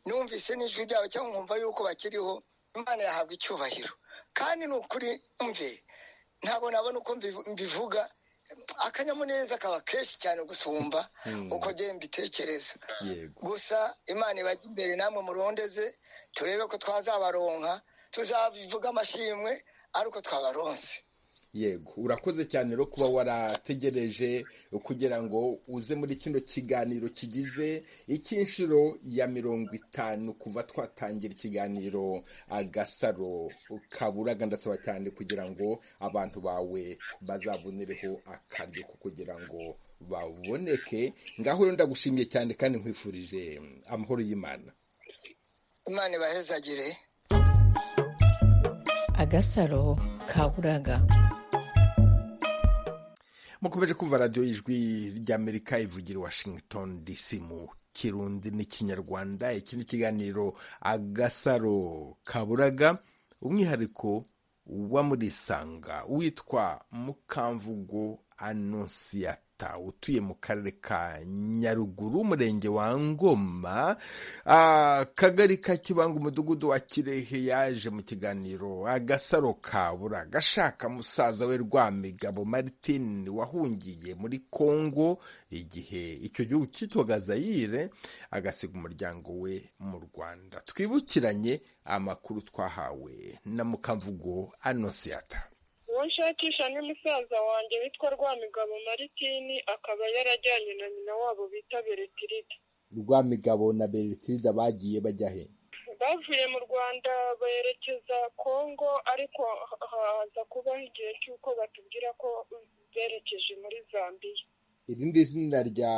H: numvise n'ijwi ryabo cyangwa nkumva yuko bakiriho imana yahabwa icyubahiro kandi ni ukuri mve ntabwo nabona uko mbi- mbivuga akanyamuneza kaba kenshi cyane gusumba uko bye mbitekereza
A: yego
H: gusa imana ibajya imbere namwe murondeze turebe ko twazabaronka tuzabivuga amashimwe ari uko twabaronse
A: yego urakoze cyane rero kuba warategereje kugira ngo uze muri kino kiganiro kigize icy'inshuro ya mirongo itanu kuva twatangira ikiganiro agasaro kaburaga ndasaba cyane kugira ngo abantu bawe bazabonereho akaryo ko kugira ngo baboneke ngaho rero ndagushimiye cyane kandi nkwifurije amahoro y'imana
H: imana ibahezagire
E: agasaro kaburaga
A: mukomeje kumva radiyo ijwi ry'amerika ivugira i washington dc mu kirundi n'ikinyarwanda iki ni ikiganiro agasaro kaburaga umwihariko wa murisanga witwa mukamvugo anonsiyata utuye mu karere ka nyaruguru umurenge wa ngoma ah, akagari ka kibanga umudugudu wa kirehe yaje mu kiganiro agasaro kabura gashaka musaza we rwamigabo martin wahungiye muri kongo igihe icyo gihugu cyitwaga zayire agasiga umuryango we mu rwanda twibukiranye amakuru twahawe na mukamvugo anonsiyata
I: uwo nshakisha ni musaza wanjye witwa rwamigabo maritini akaba yarajyanye na nyina wabo bita beretiride
A: rwamigabo na beretirida bagiye bajya he
I: bavuye mu rwanda berekeza kongo ariko ha- haza kubaho igihe cy'uko batubwira ko berekeje muri zambiya
A: irindi zina rya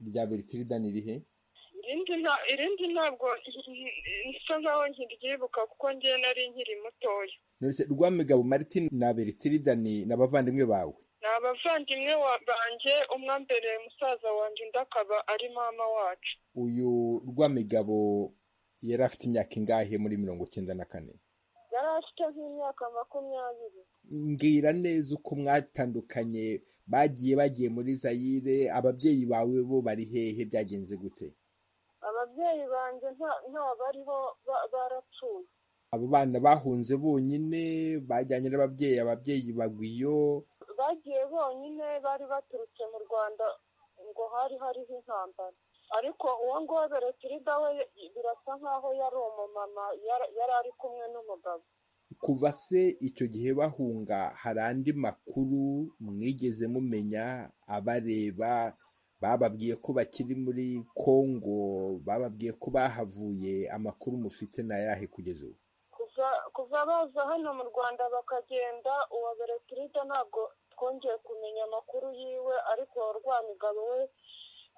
A: rya beretirida ni rihe
I: irindi nta irindi ntabwo nsa nkaho nkiryibuka kuko ngewe nari nkiri mutoya
A: nonese rwamigabo martin na beretirida ni ni abavandimwe bawe
I: ni abavandimwe wa- banjye umwe mbere musaza wanjye undi akaba ari mama wacu
A: uyu rwamigabo yari afite imyaka ingahe muri mirongo icyenda na kane
I: yari afite nk'imyaka makumyabiri
A: mbwira neza uko mwatandukanye bagiye bagiye muri zayire ababyeyi bawe bo bari hehe byagenze gute
I: ababyeyi banjye nta nta bariho ba- barapfuye
A: abo bana bahunze bonyine bajyanye n'ababyeyi ababyeyi bagwa iyo
I: bagiye bonyine bari baturutse mu rwanda ngo hari hariho intambara ariko uwo nguwo beretirida we birasa nk'aho yari umumama yara- yari ari kumwe n'umugabo
A: kuva se icyo gihe bahunga hari andi makuru mwigeze mumenya abareba bababwiye ko bakiri muri kongo bababwiye ko bahavuye amakuru mufite ni ayahe kugeza ubu
I: kuva baza hano mu rwanda bakagenda uwa beretirida ntabwo twongeye kumenya amakuru yiwe ariko rwamigabo we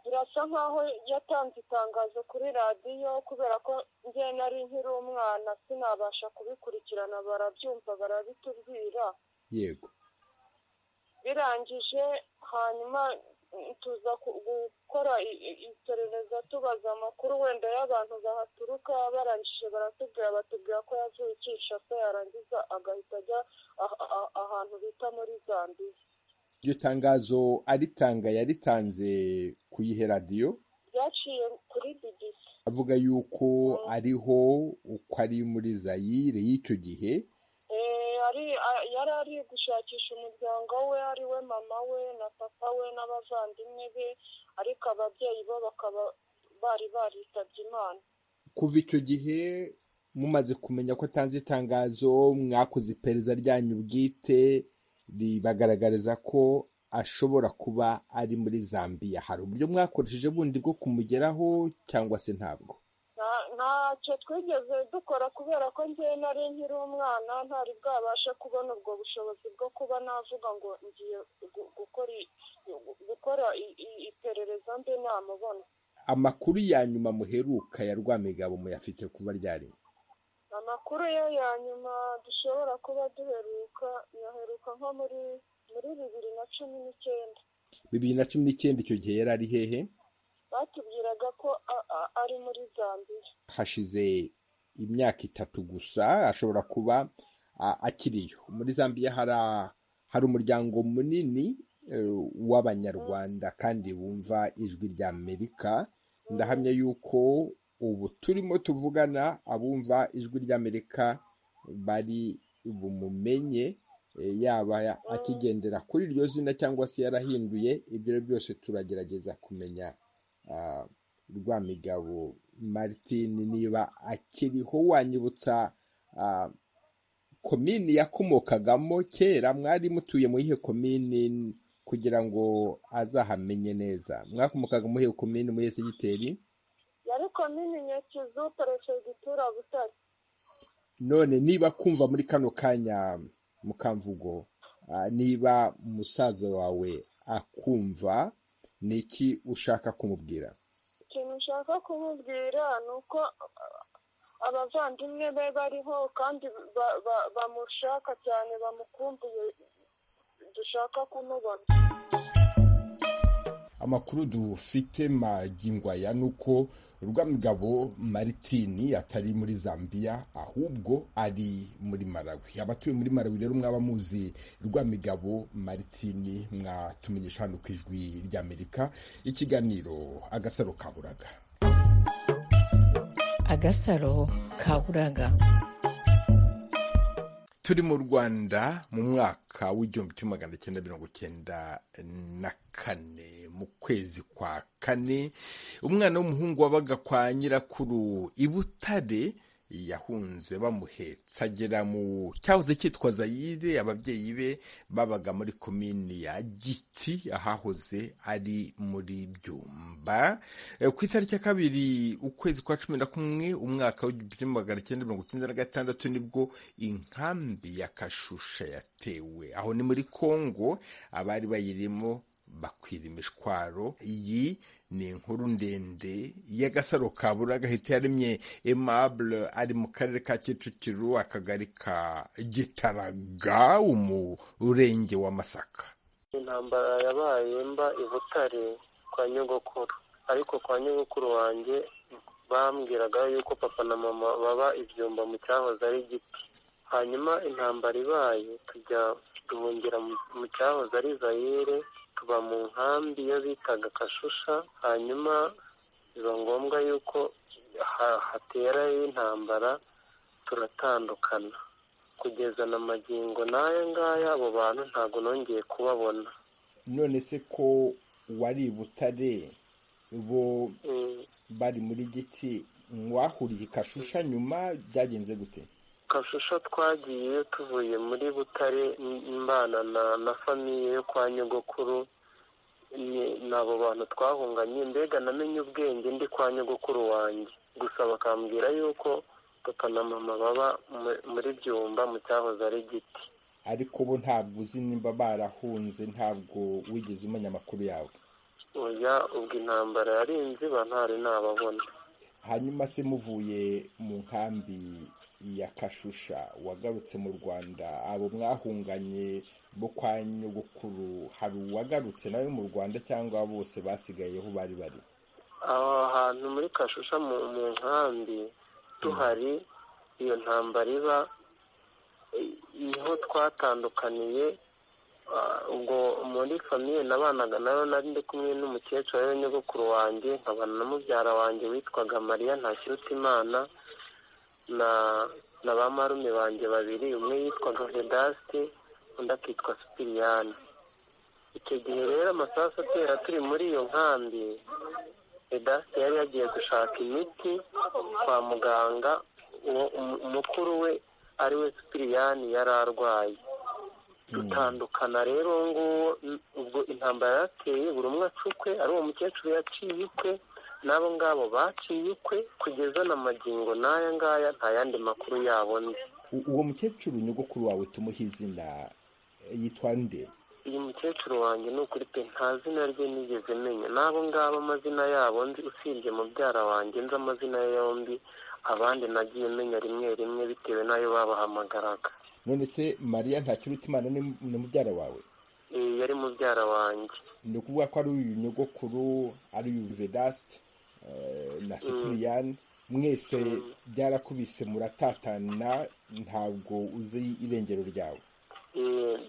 I: birasa nkaho yatanze itangazo kuri radiyo kubera ko njye nari nkiri umwana sinabasha kubikurikirana barabyumva barabitubwira
A: yego
I: birangije hanyuma tuza gukora iperereza tubaza amakuru wenda y'abantu bahaturuka barangije baratubwira batubwira ko yavuye icisha se yarangiza agahita ajya ahantu bita muri zambiya
A: iryo tangazo aritanga yaritanze ku iyihe radiyo
I: ryaciye kuri bbc
A: avuga yuko ariho uko ari muri zayire y'icyo gihe
I: yari ari gushakisha umuryango we ari we mama we na papa we n'abavandimwe be ariko ababyeyi bo bakaba bari baritabye imana
A: kuva icyo gihe mumaze kumenya ko atanze itangazo mwakoze iperereza ryanyu bwite ribagaragariza ko ashobora kuba ari muri zambiya hari uburyo mwakoresheje bundi bwo kumugeraho cyangwa se ntabwo
I: ntacyo twigeze dukora kubera ko njye nari nkiri umwana ntari bwabashe kubona ubwo bushobozi bwo kuba navuga ngo ngiye gukora iperereza mbi namubona
A: amakuru ya nyuma muheruka ya rwamigabo muyafite kuba ryari
I: amakuru ye ya nyuma dushobora kuba duheruka yaheruka nko muri muri bibiri na cumi n'icyenda
A: bibiri na cumi n'icyenda icyo gihe yari ari hehe
I: batubwiraga ko ari muri zambiya
A: hashize imyaka itatu gusa ashobora kuba akiriyo muri zambiya hari umuryango munini w'abanyarwanda kandi wumva ijwi rya amerika ndahamya yuko ubu turimo tuvugana abumva ijwi ry'amerika bari bumumenye yaba akigendera kuri iryo zina cyangwa se yarahinduye ibyo byose turagerageza kumenya rwamigabo martin niba akiriho wanyibutsa komini yakomokagamo kera mwari mutuye mu yihe komini kugira ngo azahamenye neza mwakomokaga mu yihe komini muri segiteri
I: yari komini nyakizu perefegitura butare
A: none niba kumva muri kano kanya mukamvugo niba umusaza wawe akumva ni iki ushaka kumubwira
I: ikintu ushaka kumubwira ni uko abavandimwe be bariho kandi bamushaka cyane bamukumbuye dushaka kumubona
A: amakuru dufite magingwaya ni uko rwamigabo maritini atari muri zambiya ahubwo ari muri marawi abatuye muri marawi rero mwaba muzi rwamigabo maritini mwatumenyesha hano ku ijwi ry'amerika ikiganiro agasaro kaburaga
E: agasaro kaburaga
A: turi mu rwanda mu mwaka w'igihumbi kimwe magana cyenda mirongo cyenda na kane mu kwezi kwa kane umwana w'umuhungu wabaga kwa nyirakuru i butare yahunze bamuhetse agera mu cyahoze cyitwa zayire ababyeyi be babaga muri komini ya giti ahahoze ari muri byumba ku itariki ya kabiri ukwezi kwa cumi na kumwe umwaka w'igihumbi kimwe magana cyenda mirongo icyenda na gatandatu nibwo inkambi ya kashusha yatewe aho ni muri kongo abari bayirimo bakwira imishwaro iyi ni inkuru ndende y'agasaro ka buri gahita yaremye emabure ari mu karere ka kicukiro akagari ka gitaraga umurenge wa masaka
J: intambara yabaye mba i butare kwa nyogokuru ariko kwa nyogokuru wanjye bambwiraga yuko papa na mama baba ibyumba mu cyahoze ari giti hanyuma intambara ibaye tujya duhungira mu cyahoze ari zayire tuba mu nkambi iyo bitaga kashusha hanyuma biba ngombwa yuko haterayo intambara turatandukana kugeza na magingo n'aya ngaya abo bantu ntabwo nongeye kubabona
A: none se ko wari i butare bo bari muri giti mwahuriye i kashusha nyuma byagenze gute
J: kashusho twagiye tuvuye muri butare mbana na famiye yo kwa nyogokuru ni abo bantu twahunganye mbega namenye ubwenge ndi kwa nyogokuru wanjye gusa bakambwira yuko papa na mama baba muri byumba mu cyahoze ari giti
A: ariko bo ntabwo uzi nimba barahunze ntabwo wigeze umenya amakuru yawe
J: oya ubwo intambara yari inziba ntari nababona
A: hanyuma se muvuye mu nkambi ya kashusha wagarutse mu rwanda abo mwahunganye bo kwa nyogokuru hari uwagarutse nawe mu rwanda cyangwa bose basigayeho bari bari
J: aho hantu muri kashusha mu nkambi tuhari iyo ntambara iba niho twatandukaniye ubwo muri famiye nabanaga nayo nari ndi kumwe n'umukecuru we nyogokuru wanjye nkabana na mubyara wanjye witwaga mariya ntakirutimana na na ba marume banjye babiri umwe yitwaga vedasite undi akitwa supiriyani icyo gihe rero amasasu atera turi muri iyo nkambi vedasite yari yagiye gushaka imiti kwa muganga umukuru we ari we supiriyani yari arwaye dutandukana rero nguwo ubwo intambara yateye buri umwe acukwe ari uwo mukecuru yaciye ukwe n'abo ngabo baciye ukwe kugeza na magingo n'aya ngaya nta yandi makuru yabo nzi
A: uwo mukecuru nyogokuru wawe tumuhe izina yitwa nde
J: uyu mukecuru wanjye ni ukuri pe nta zina rye nigeze menya n'abo ngabo amazina yabo nzi usibye mubyara wanjye nzi amazina ye yombi abandi nagiye menya rimwe rimwe bitewe n'ayo babahamagaraga
A: none se mariya ntakirutimana ni mubyara wawe
J: yari mubyara wanjye
A: ni ukuvuga ko ari uyu nyogokuru ari uyu vedasite na sipiriyani mwese byarakubise muratatana ntabwo uzi irengero ryawe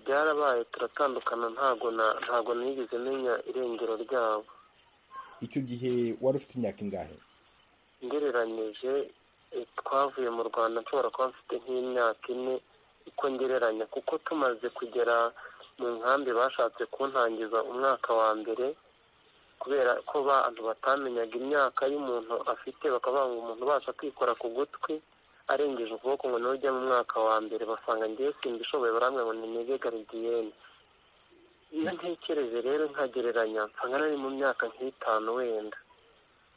J: byarabaye turatandukana ntabwo ntabwo nigeze menya irengero ryabo
A: icyo gihe wari ufite imyaka ingahe
J: ngereranyije twavuye mu rwanda nshobora kuba mfite nk'imyaka ine uko ngereranya kuko tumaze kugera mu nkambi bashatse kuntangiza umwaka wa mbere kubera ko abantu batamenyaga imyaka y'umuntu afite bakavuga ngo umuntu ubasha kwikora ku gutwi arengeje ukuboko ngo niwe ujya mu mwaka wa mbere basanga ngewe simba ishoboye barambwira ngo ni mege garidiyene iyo ntekereje rero nkagereranya nsanga nari mu myaka nk'itanu wenda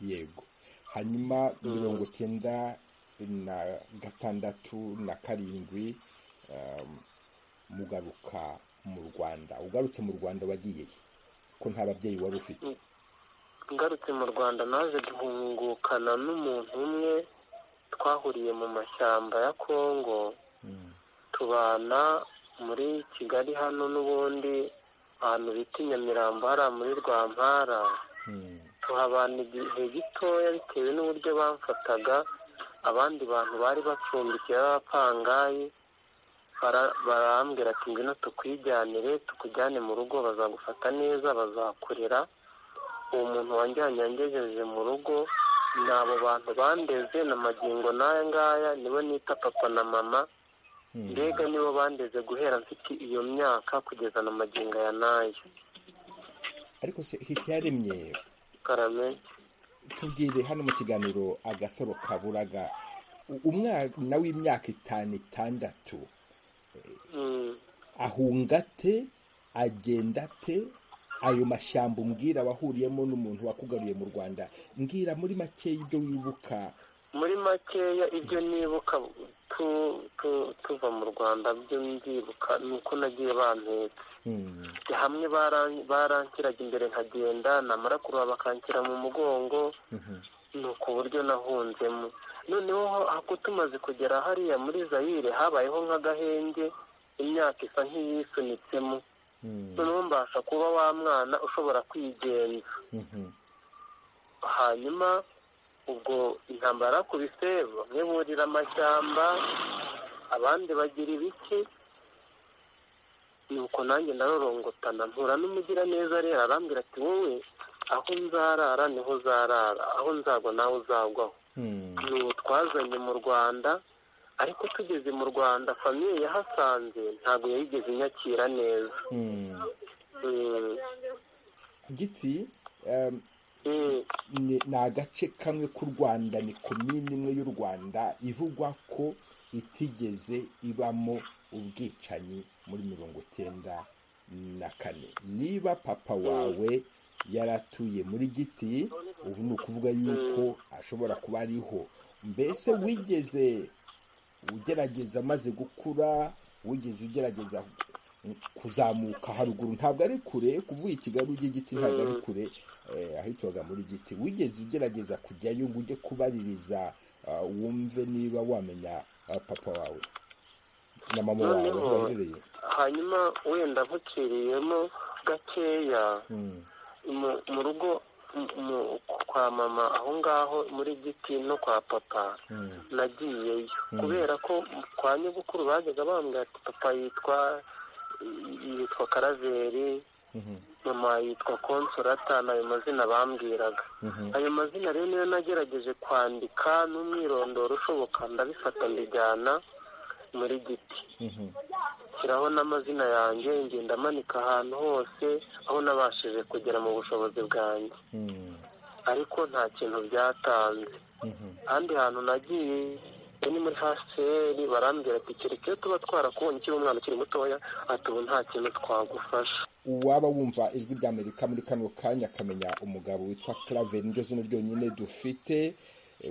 A: yego hanyuma mirongo icyenda na gatandatu na karindwi mugaruka mu rwanda ugarutse mu rwanda wagiye ko nta babyeyi wari ufite
J: ngarutse mu rwanda naje guhungukana n'umuntu umwe twahuriye mu mashyamba ya kongo tubana muri kigali hano n'ubundi ahantu bita i nyamirambo hariya muri rwampara tuhabana igihe gitoya bitewe n'uburyo bamfataga abandi bantu bari bacumbikiye b'abapangayi barambwira ati ngwino tukwijyanire tukujyane mu rugo bazagufata neza bazakorera uwo muntu wanjyanye yangejeje mu rugo ni abo bantu bandeze na magingo n'aya ngaya nibo nita papa na mama mbega nibo bandeze guhera mfite iyo myaka kugeza na magingo ya n'aya
A: ariko se hitiyaremye
J: karame
A: tubwire hano mu kiganiro agasaro kaburaga umwana w'imyaka itanu itandatu ahunga ate agenda ate ayo mashyamba umbwira wahuriyemo n'umuntu wakugaruye mu rwanda mbwira muri makeya ibyo wibuka
J: muri makeya ibyo nibuka tuva mu rwanda byo ndibuka ni uko nagiye bantetse hamwe barankiraga imbere nkagenda namara kuruha bakankira mu mugongo ni uku buryo nahunzemo noneho tumaze kugera hariya muri zayire habayeho nk'agahenge imyaka isa nk'iyisunitsemo noneho mbasha kuba wa mwana ushobora kwigenza hanyuma ubwo intambara yakubise bamwe burira amashyamba abandi bagira ibiki nuko nanjye narorongotana mpura n'umugiraneza rero arambwira ati wowe aho nzarara niho uzarara aho nzagwa nawe uzagwaho ubu twazanye mu rwanda ariko tugeze mu rwanda famiye yahasanze ntabwo yayigeze inyakira neza
A: giti ni agace kamwe k'u rwanda ni komini imwe y'u rwanda ivugwa ko itigeze ibamo ubwicanyi muri mirongo icyenda na kane niba papa wawe yaratuye muri giti ubu ni ukuvuga yuko ashobora kuba ariho mbese wigeze ugerageza amaze gukura wigeze ugerageza kuzamuka haruguru ntabwo ari kure kuvuga i kigali ujya igiti ntabwo ari kure ahitwaga muri giti wigeze ugerageza kujyayo ngo ujye kubaririza wumve niba wamenya papa wawe na mama wawe aho baherereye
J: hanyuma wenda nk'uciriyemo gakeya mu rugo kwa mama aho ngaho muri giti no kwa papa nagiyeyo kubera ko kwa nyogokuru bajyaga bambwira ati papa yitwa yitwa karaveri mama yitwa konsorata ni ayo mazina bambwiraga ayo mazina rero niyo nagerageje kwandika n'umwirondoro ushoboka ndabifata mbijyana muri giti shyiraho n'amazina yanjye ngenda amanika ahantu hose aho nabashije kugera mu bushobozi bwanjye ariko nta kintu byatanze ahandi hantu nagiye ni muri haseri barambwira ati kereke tuba twarakubonye ukiri umwana ukiri mutoya ati ubu nta kintu twagufasha
A: waba wumva ijwi ry'amerika muri kano kanya akamenya umugabo witwa claver niryo zina ryonyine dufite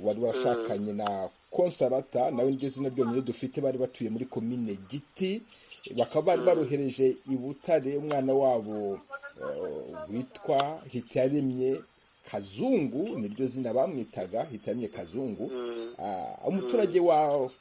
A: wari washakanye na konsarata nawe niryo zina ryonyine dufite bari batuye muri komine giti bakaba bari barohereje i butare umwana wabo witwa hitiyaremye kazungu niryo zina bamwitaga hitamye kazungu umuturage w'aho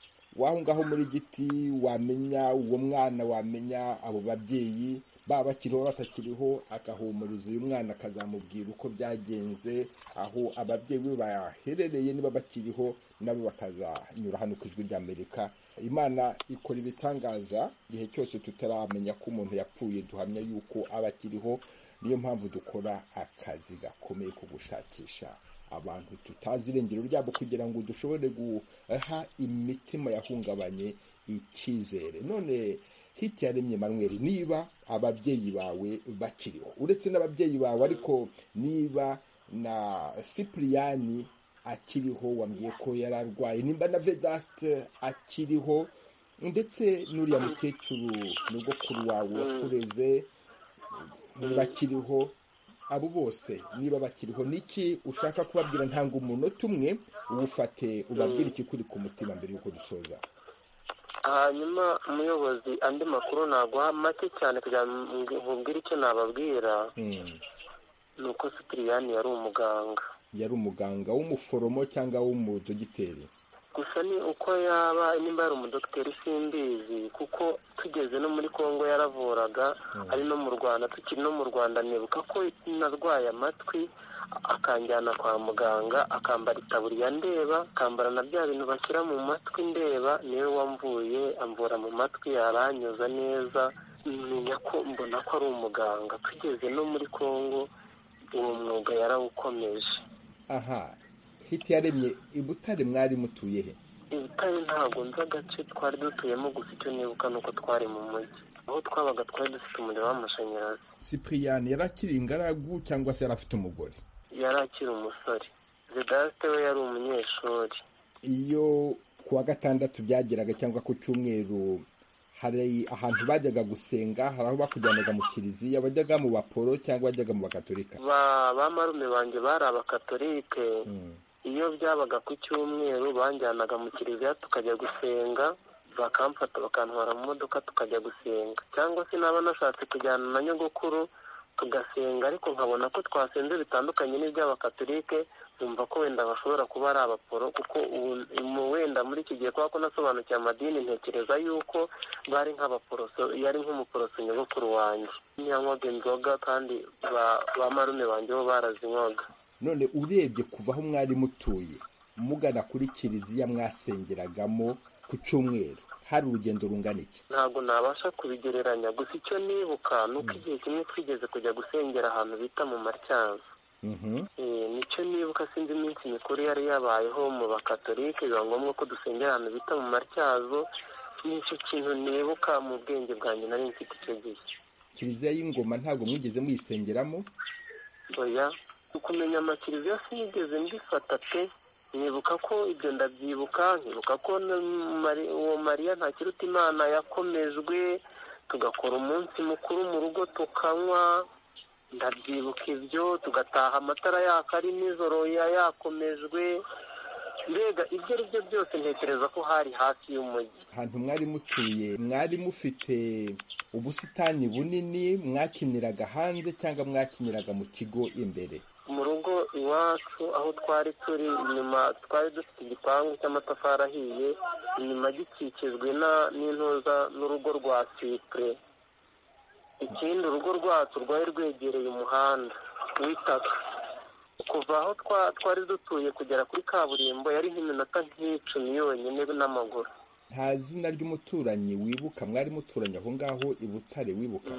A: ngaho muri giti wamenya uwo mwana wamenya abo babyeyi baba bakiriho batakiriho agahumuriza uyu mwana akazamubwira uko byagenze aho ababyeyi be baherereye niba bakiriho nabo bakazanyura hano ku ijwi ry'amerika imana ikora ibitangaza igihe cyose tutaramenya ko umuntu yapfuye duhamya yuko aba akiriho niyo mpamvu dukora akazi gakomeye ko gushakisha abantu tutazi irengero ryabo kugira ngo dushobore guha imitima yahungabanye icyizere none hiti yaremye manweri niba ababyeyi bawe bakiriho uretse n'ababyeyi bawe ariko niba na sipuriyani akiriho wambwiye ko yari arwaye nimba na vedasite akiriho ndetse n'uriya mukecuru nyogokuru wawe wakureze niba akiriho abo bose niba bakiriho niki ushaka kubabwira ntanga umunota umwe uwufate ubabwire ikikuri ku mutima mbere y'uko dusoza
J: hanyuma umuyobozi andi makuru naguha make cyane kugira ngo nkubwire icyo nababwira ni uko sitiriyani yari umuganga
A: yari umuganga w'umuforomo cyangwa w'umudogiteri
J: gusa ni uko yaba nimba yari umudogiteri simbizi kuko tugeze no muri congo yaravuraga ari no mu rwanda tukiri no mu rwanda nibuka ko narwaye amatwi akanjyana kwa muganga akambara itaburiya ndeba akambara na bya bintu bashyira mu matwi ndeba niwe wamvuye amvura mu matwi yaranyuza neza menya ko mbona ko ari umuganga tugeze no muri congo uwo mwuga yarawukomeje
A: aha hiti yaremye i butare mwari mutuye he
J: i butare ntabwo nzi agace twari dutuyemo gusa icyo nibuka ni uko twari mu mujyi aho twabaga twari dufite umuriro w'amashanyarazi
A: sipiriyani yari akiri ingaragu cyangwa se yari afite umugore
J: yari akiri umusore vedasite we yari umunyeshuri
A: iyo ku wa gatandatu byageraga cyangwa ku cyumweru hari ahantu bajyaga gusenga hari aho bakujyanaga mu kiliziya bajyaga mu baporo cyangba bajyaga mu bakatolika
J: ba marume banjye bari abakatolike iyo byabaga ku cyumweru banjyanaga mu kiliziya tukajya gusenga bakamfata bakantwara mu modoka tukajya gusenga cyangwa se naba nashatse kujyana na nyogokuru tugasenga ariko nkabona ko twasenze bitandukanye n'iby'abakatolike numva ko wenda bashobora kuba ari abaporo kuko ubu wenda muri iki gihe kubera ko nasobanukiwe amadini ntekereza yuko bari nk'abaporoso yari nk'umuporoso nyogokuru wanjye ntiyanywaga inzoga kandi ba marume banjye bo barazinywaga
A: none urebye kuva aho mwari mutuye mugana kuri kiliziya mwasengeragamo ku cyumweru hari urugendo rungana iki
J: ntabwo nabasha kubigereranya gusa icyo nibuka ni uko igihe kimwe twigeze kujya gusengera ahantu bita mu matyazo nicyo nibuka sinzi iminsi mikuru yari yabayeho mu bakatolike biba ngombwa ko dusengera ahantu bita mu matyazo nicyo kintu nibuka mu bwenge bwanjye nari mfite icyo gihe
A: kiliziya y'ingoma ntabwo mwigeze muyisengeramo
J: oya kumenya amakiriziya sinigeze mbifata pe nyibuka ko ibyo ndabyibuka nkibuka ko na Mari- uwo mariya ntakiruta imana yakomejwe tugakora umunsi mukuru mu rugo tukanywa ndabyibuka ibyo tugataha amatara yaka ari nijoro ya- yakomejwe mbega ibyo ari byo byose ntekereza ko hari hafi y'umujyi
A: ahantu mwari mutuye mwari mufite ubusitani bunini mwakiniraga hanze cyangwa mwakiniraga mu kigo imbere
J: mu rugo iwacu aho twari turi inyuma twari dufite igipangu cy'amatafari ahiye inyuma gikikijwe na- n'intuza n'urugo rwa sipure ikindi urugo rwacu rwari rwegereye umuhanda w'itaka kuva aho twa- twari dutuye kugera kuri kaburimbo yari nk'iminota nk'icumi yonyine n'amaguru
A: nta zina ry'umuturanyi wibuka mwari muturanye aho ngaho i butare wibuka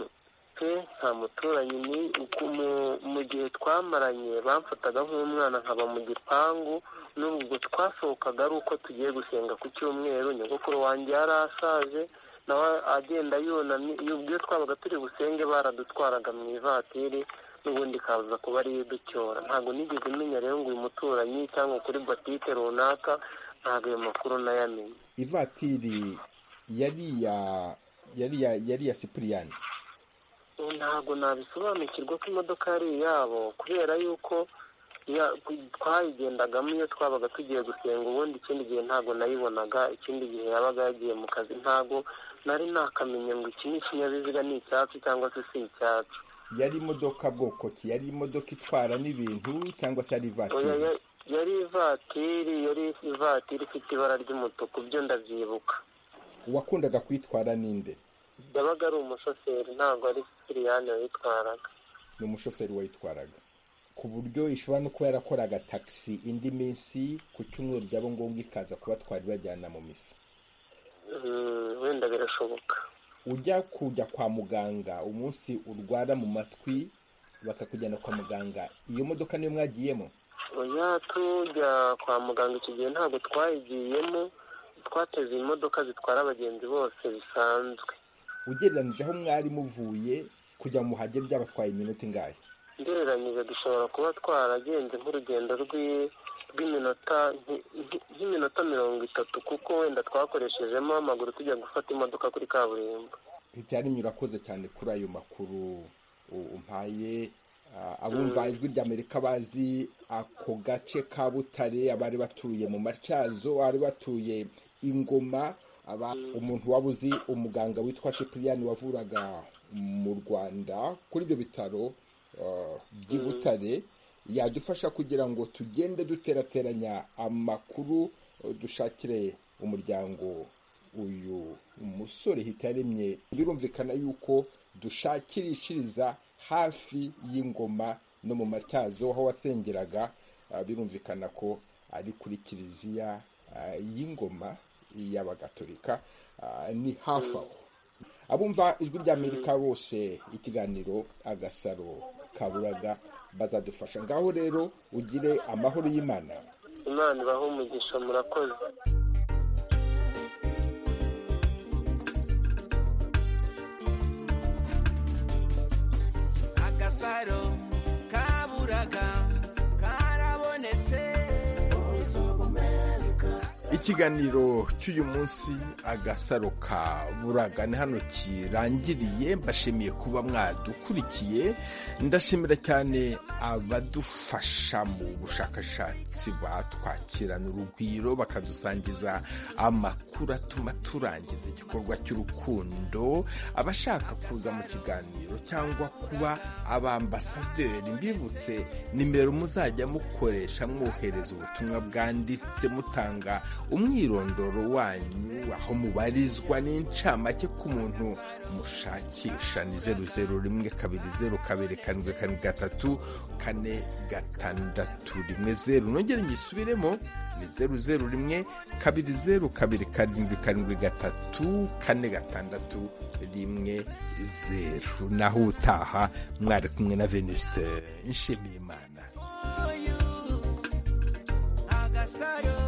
J: pe nta muturanyi ni uku mu- mu gihe twamaranye bamfataga nk'umwana nkaba mu gipangu n'ubwo twasohokaga ari uko tugiye gusenga ku cyumweru nyogokuru wanjye yari ashaje nawe agenda yunamye ubwo iyo twabaga turi busenge baradutwaraga mu ivatiri n'ubundi ikaza kuba ariyo iducyora ntabwo nigeze menya rero ngo uyu muturanyi cyangwa kuri botike runaka ntabwo ayo makuru nayamenye
A: ivatiri yari iya yari iya yari iya sipuriyani
J: Ubu ntabwo nabisobanukirwa ko imodoka ari iyabo kubera yuko ya- twayigendagamo iyo twabaga tugiye gusenga ubundi ikindi gihe ntabwo nayibonaga ikindi gihe yabaga yagiye mu kazi ntabwo nari nakamenye ngo iki ni ikinyabiziga ni icyatsi cyangwa se si icyatsi
A: yari imodoka bwoko ki yari imodoka itwara n'ibintu cyangwa se yari ivatiri
J: Oya, ya- yari ivatiri yari ivatiri ifite ibara ry'umutuku byo ndabyibuka
A: wakundaga kuyitwara ninde
J: yabaga ari umushoferi ntabwo ari sipiriyani wayitwaraga
A: ni umushoferi wayitwaraga ku buryo ishobora no kuba yarakoraga taxi indi minsi ku cyumweru byaba ngombwa ikaza kubatwara ibajyana mu misi
J: Mm, wenda birashoboka
A: ujya kujya kwa muganga umunsi urwara mu matwi bakakujyana kwa muganga iyo modoka niyo mwagiyemo
J: oya tujya kwa muganga icyo gihe ntabwo twayigiyemo twateze imodoka zitwara abagenzi bose bisanzwe
A: ugereranije aho mwari muvuye kujya mu muhage byabatwaye iminota ingahe
J: ugereranyije dushobora kuba twaragenze nk'urugendo rw'i- rw'iminota nki- nki- nk'iminota mirongo itatu kuko wenda twakoreshejemo amaguru tujya gufata imodoka kuri kaburimbo
A: hitarimye urakoze cyane kuri ayo makuru u- umpaye Ah, abumva ijwi rya amerika bazi ako gace ka butare abari batuye mu matyazo abari batuye ingoma aba umuntu waba uzi umuganga witwa sipiriyani wavuraga mu rwanda kuri ibyo bitaro ah, by'i butare yadufasha kugira ngo tugende duterateranya amakuru eh, dushakire umuryango uyu musore hitaremye birumvikana yuko dushakirishiriza hafi y'ingoma no mu matyazo aho wasengeraga ah, birumvikana ko ari kuri kiliziya ah, y'ingoma y'abagatolika ah, ni hafi aho abumva ijwi ry'amerika bose ikiganiro agasaro kaburaga bazadufasha ngaho rero ugire amahoro y'imana
J: imana ibaho umugisha murakoze
B: agasaro kaburaga karabonetse
A: ikiganiro cy'uyu munsi agasaro ka buraga ni hano kirangiriye mbashimiye kuba mwadukurikiye ndashimira cyane abadufasha mu bushakashatsi batwakirana urugwiro bakadusangiza amakuru atuma turangiza igikorwa cy'urukundo abashaka kuza mu kiganiro cyangwa kuba abambasaderi mbibutse nimero muzajya mukoresha mwohereza ubutumwa bwanditse mutanga umwirondoro wanyu aho mubarizwa n'incamake ku muntu mushakisha ni zeru zeru rimwe kabiri zeru kabiri karindwi karindwi gatatu kane gatandatu rimwe zeru nongere nyisubiremo ni zeru zeru rimwe kabiri zeru kabiri karindwi karindwi gatatu kane gatandatu rimwe zeru naho utaha mwari kumwe na venuste nshimiyimana
B: agasaro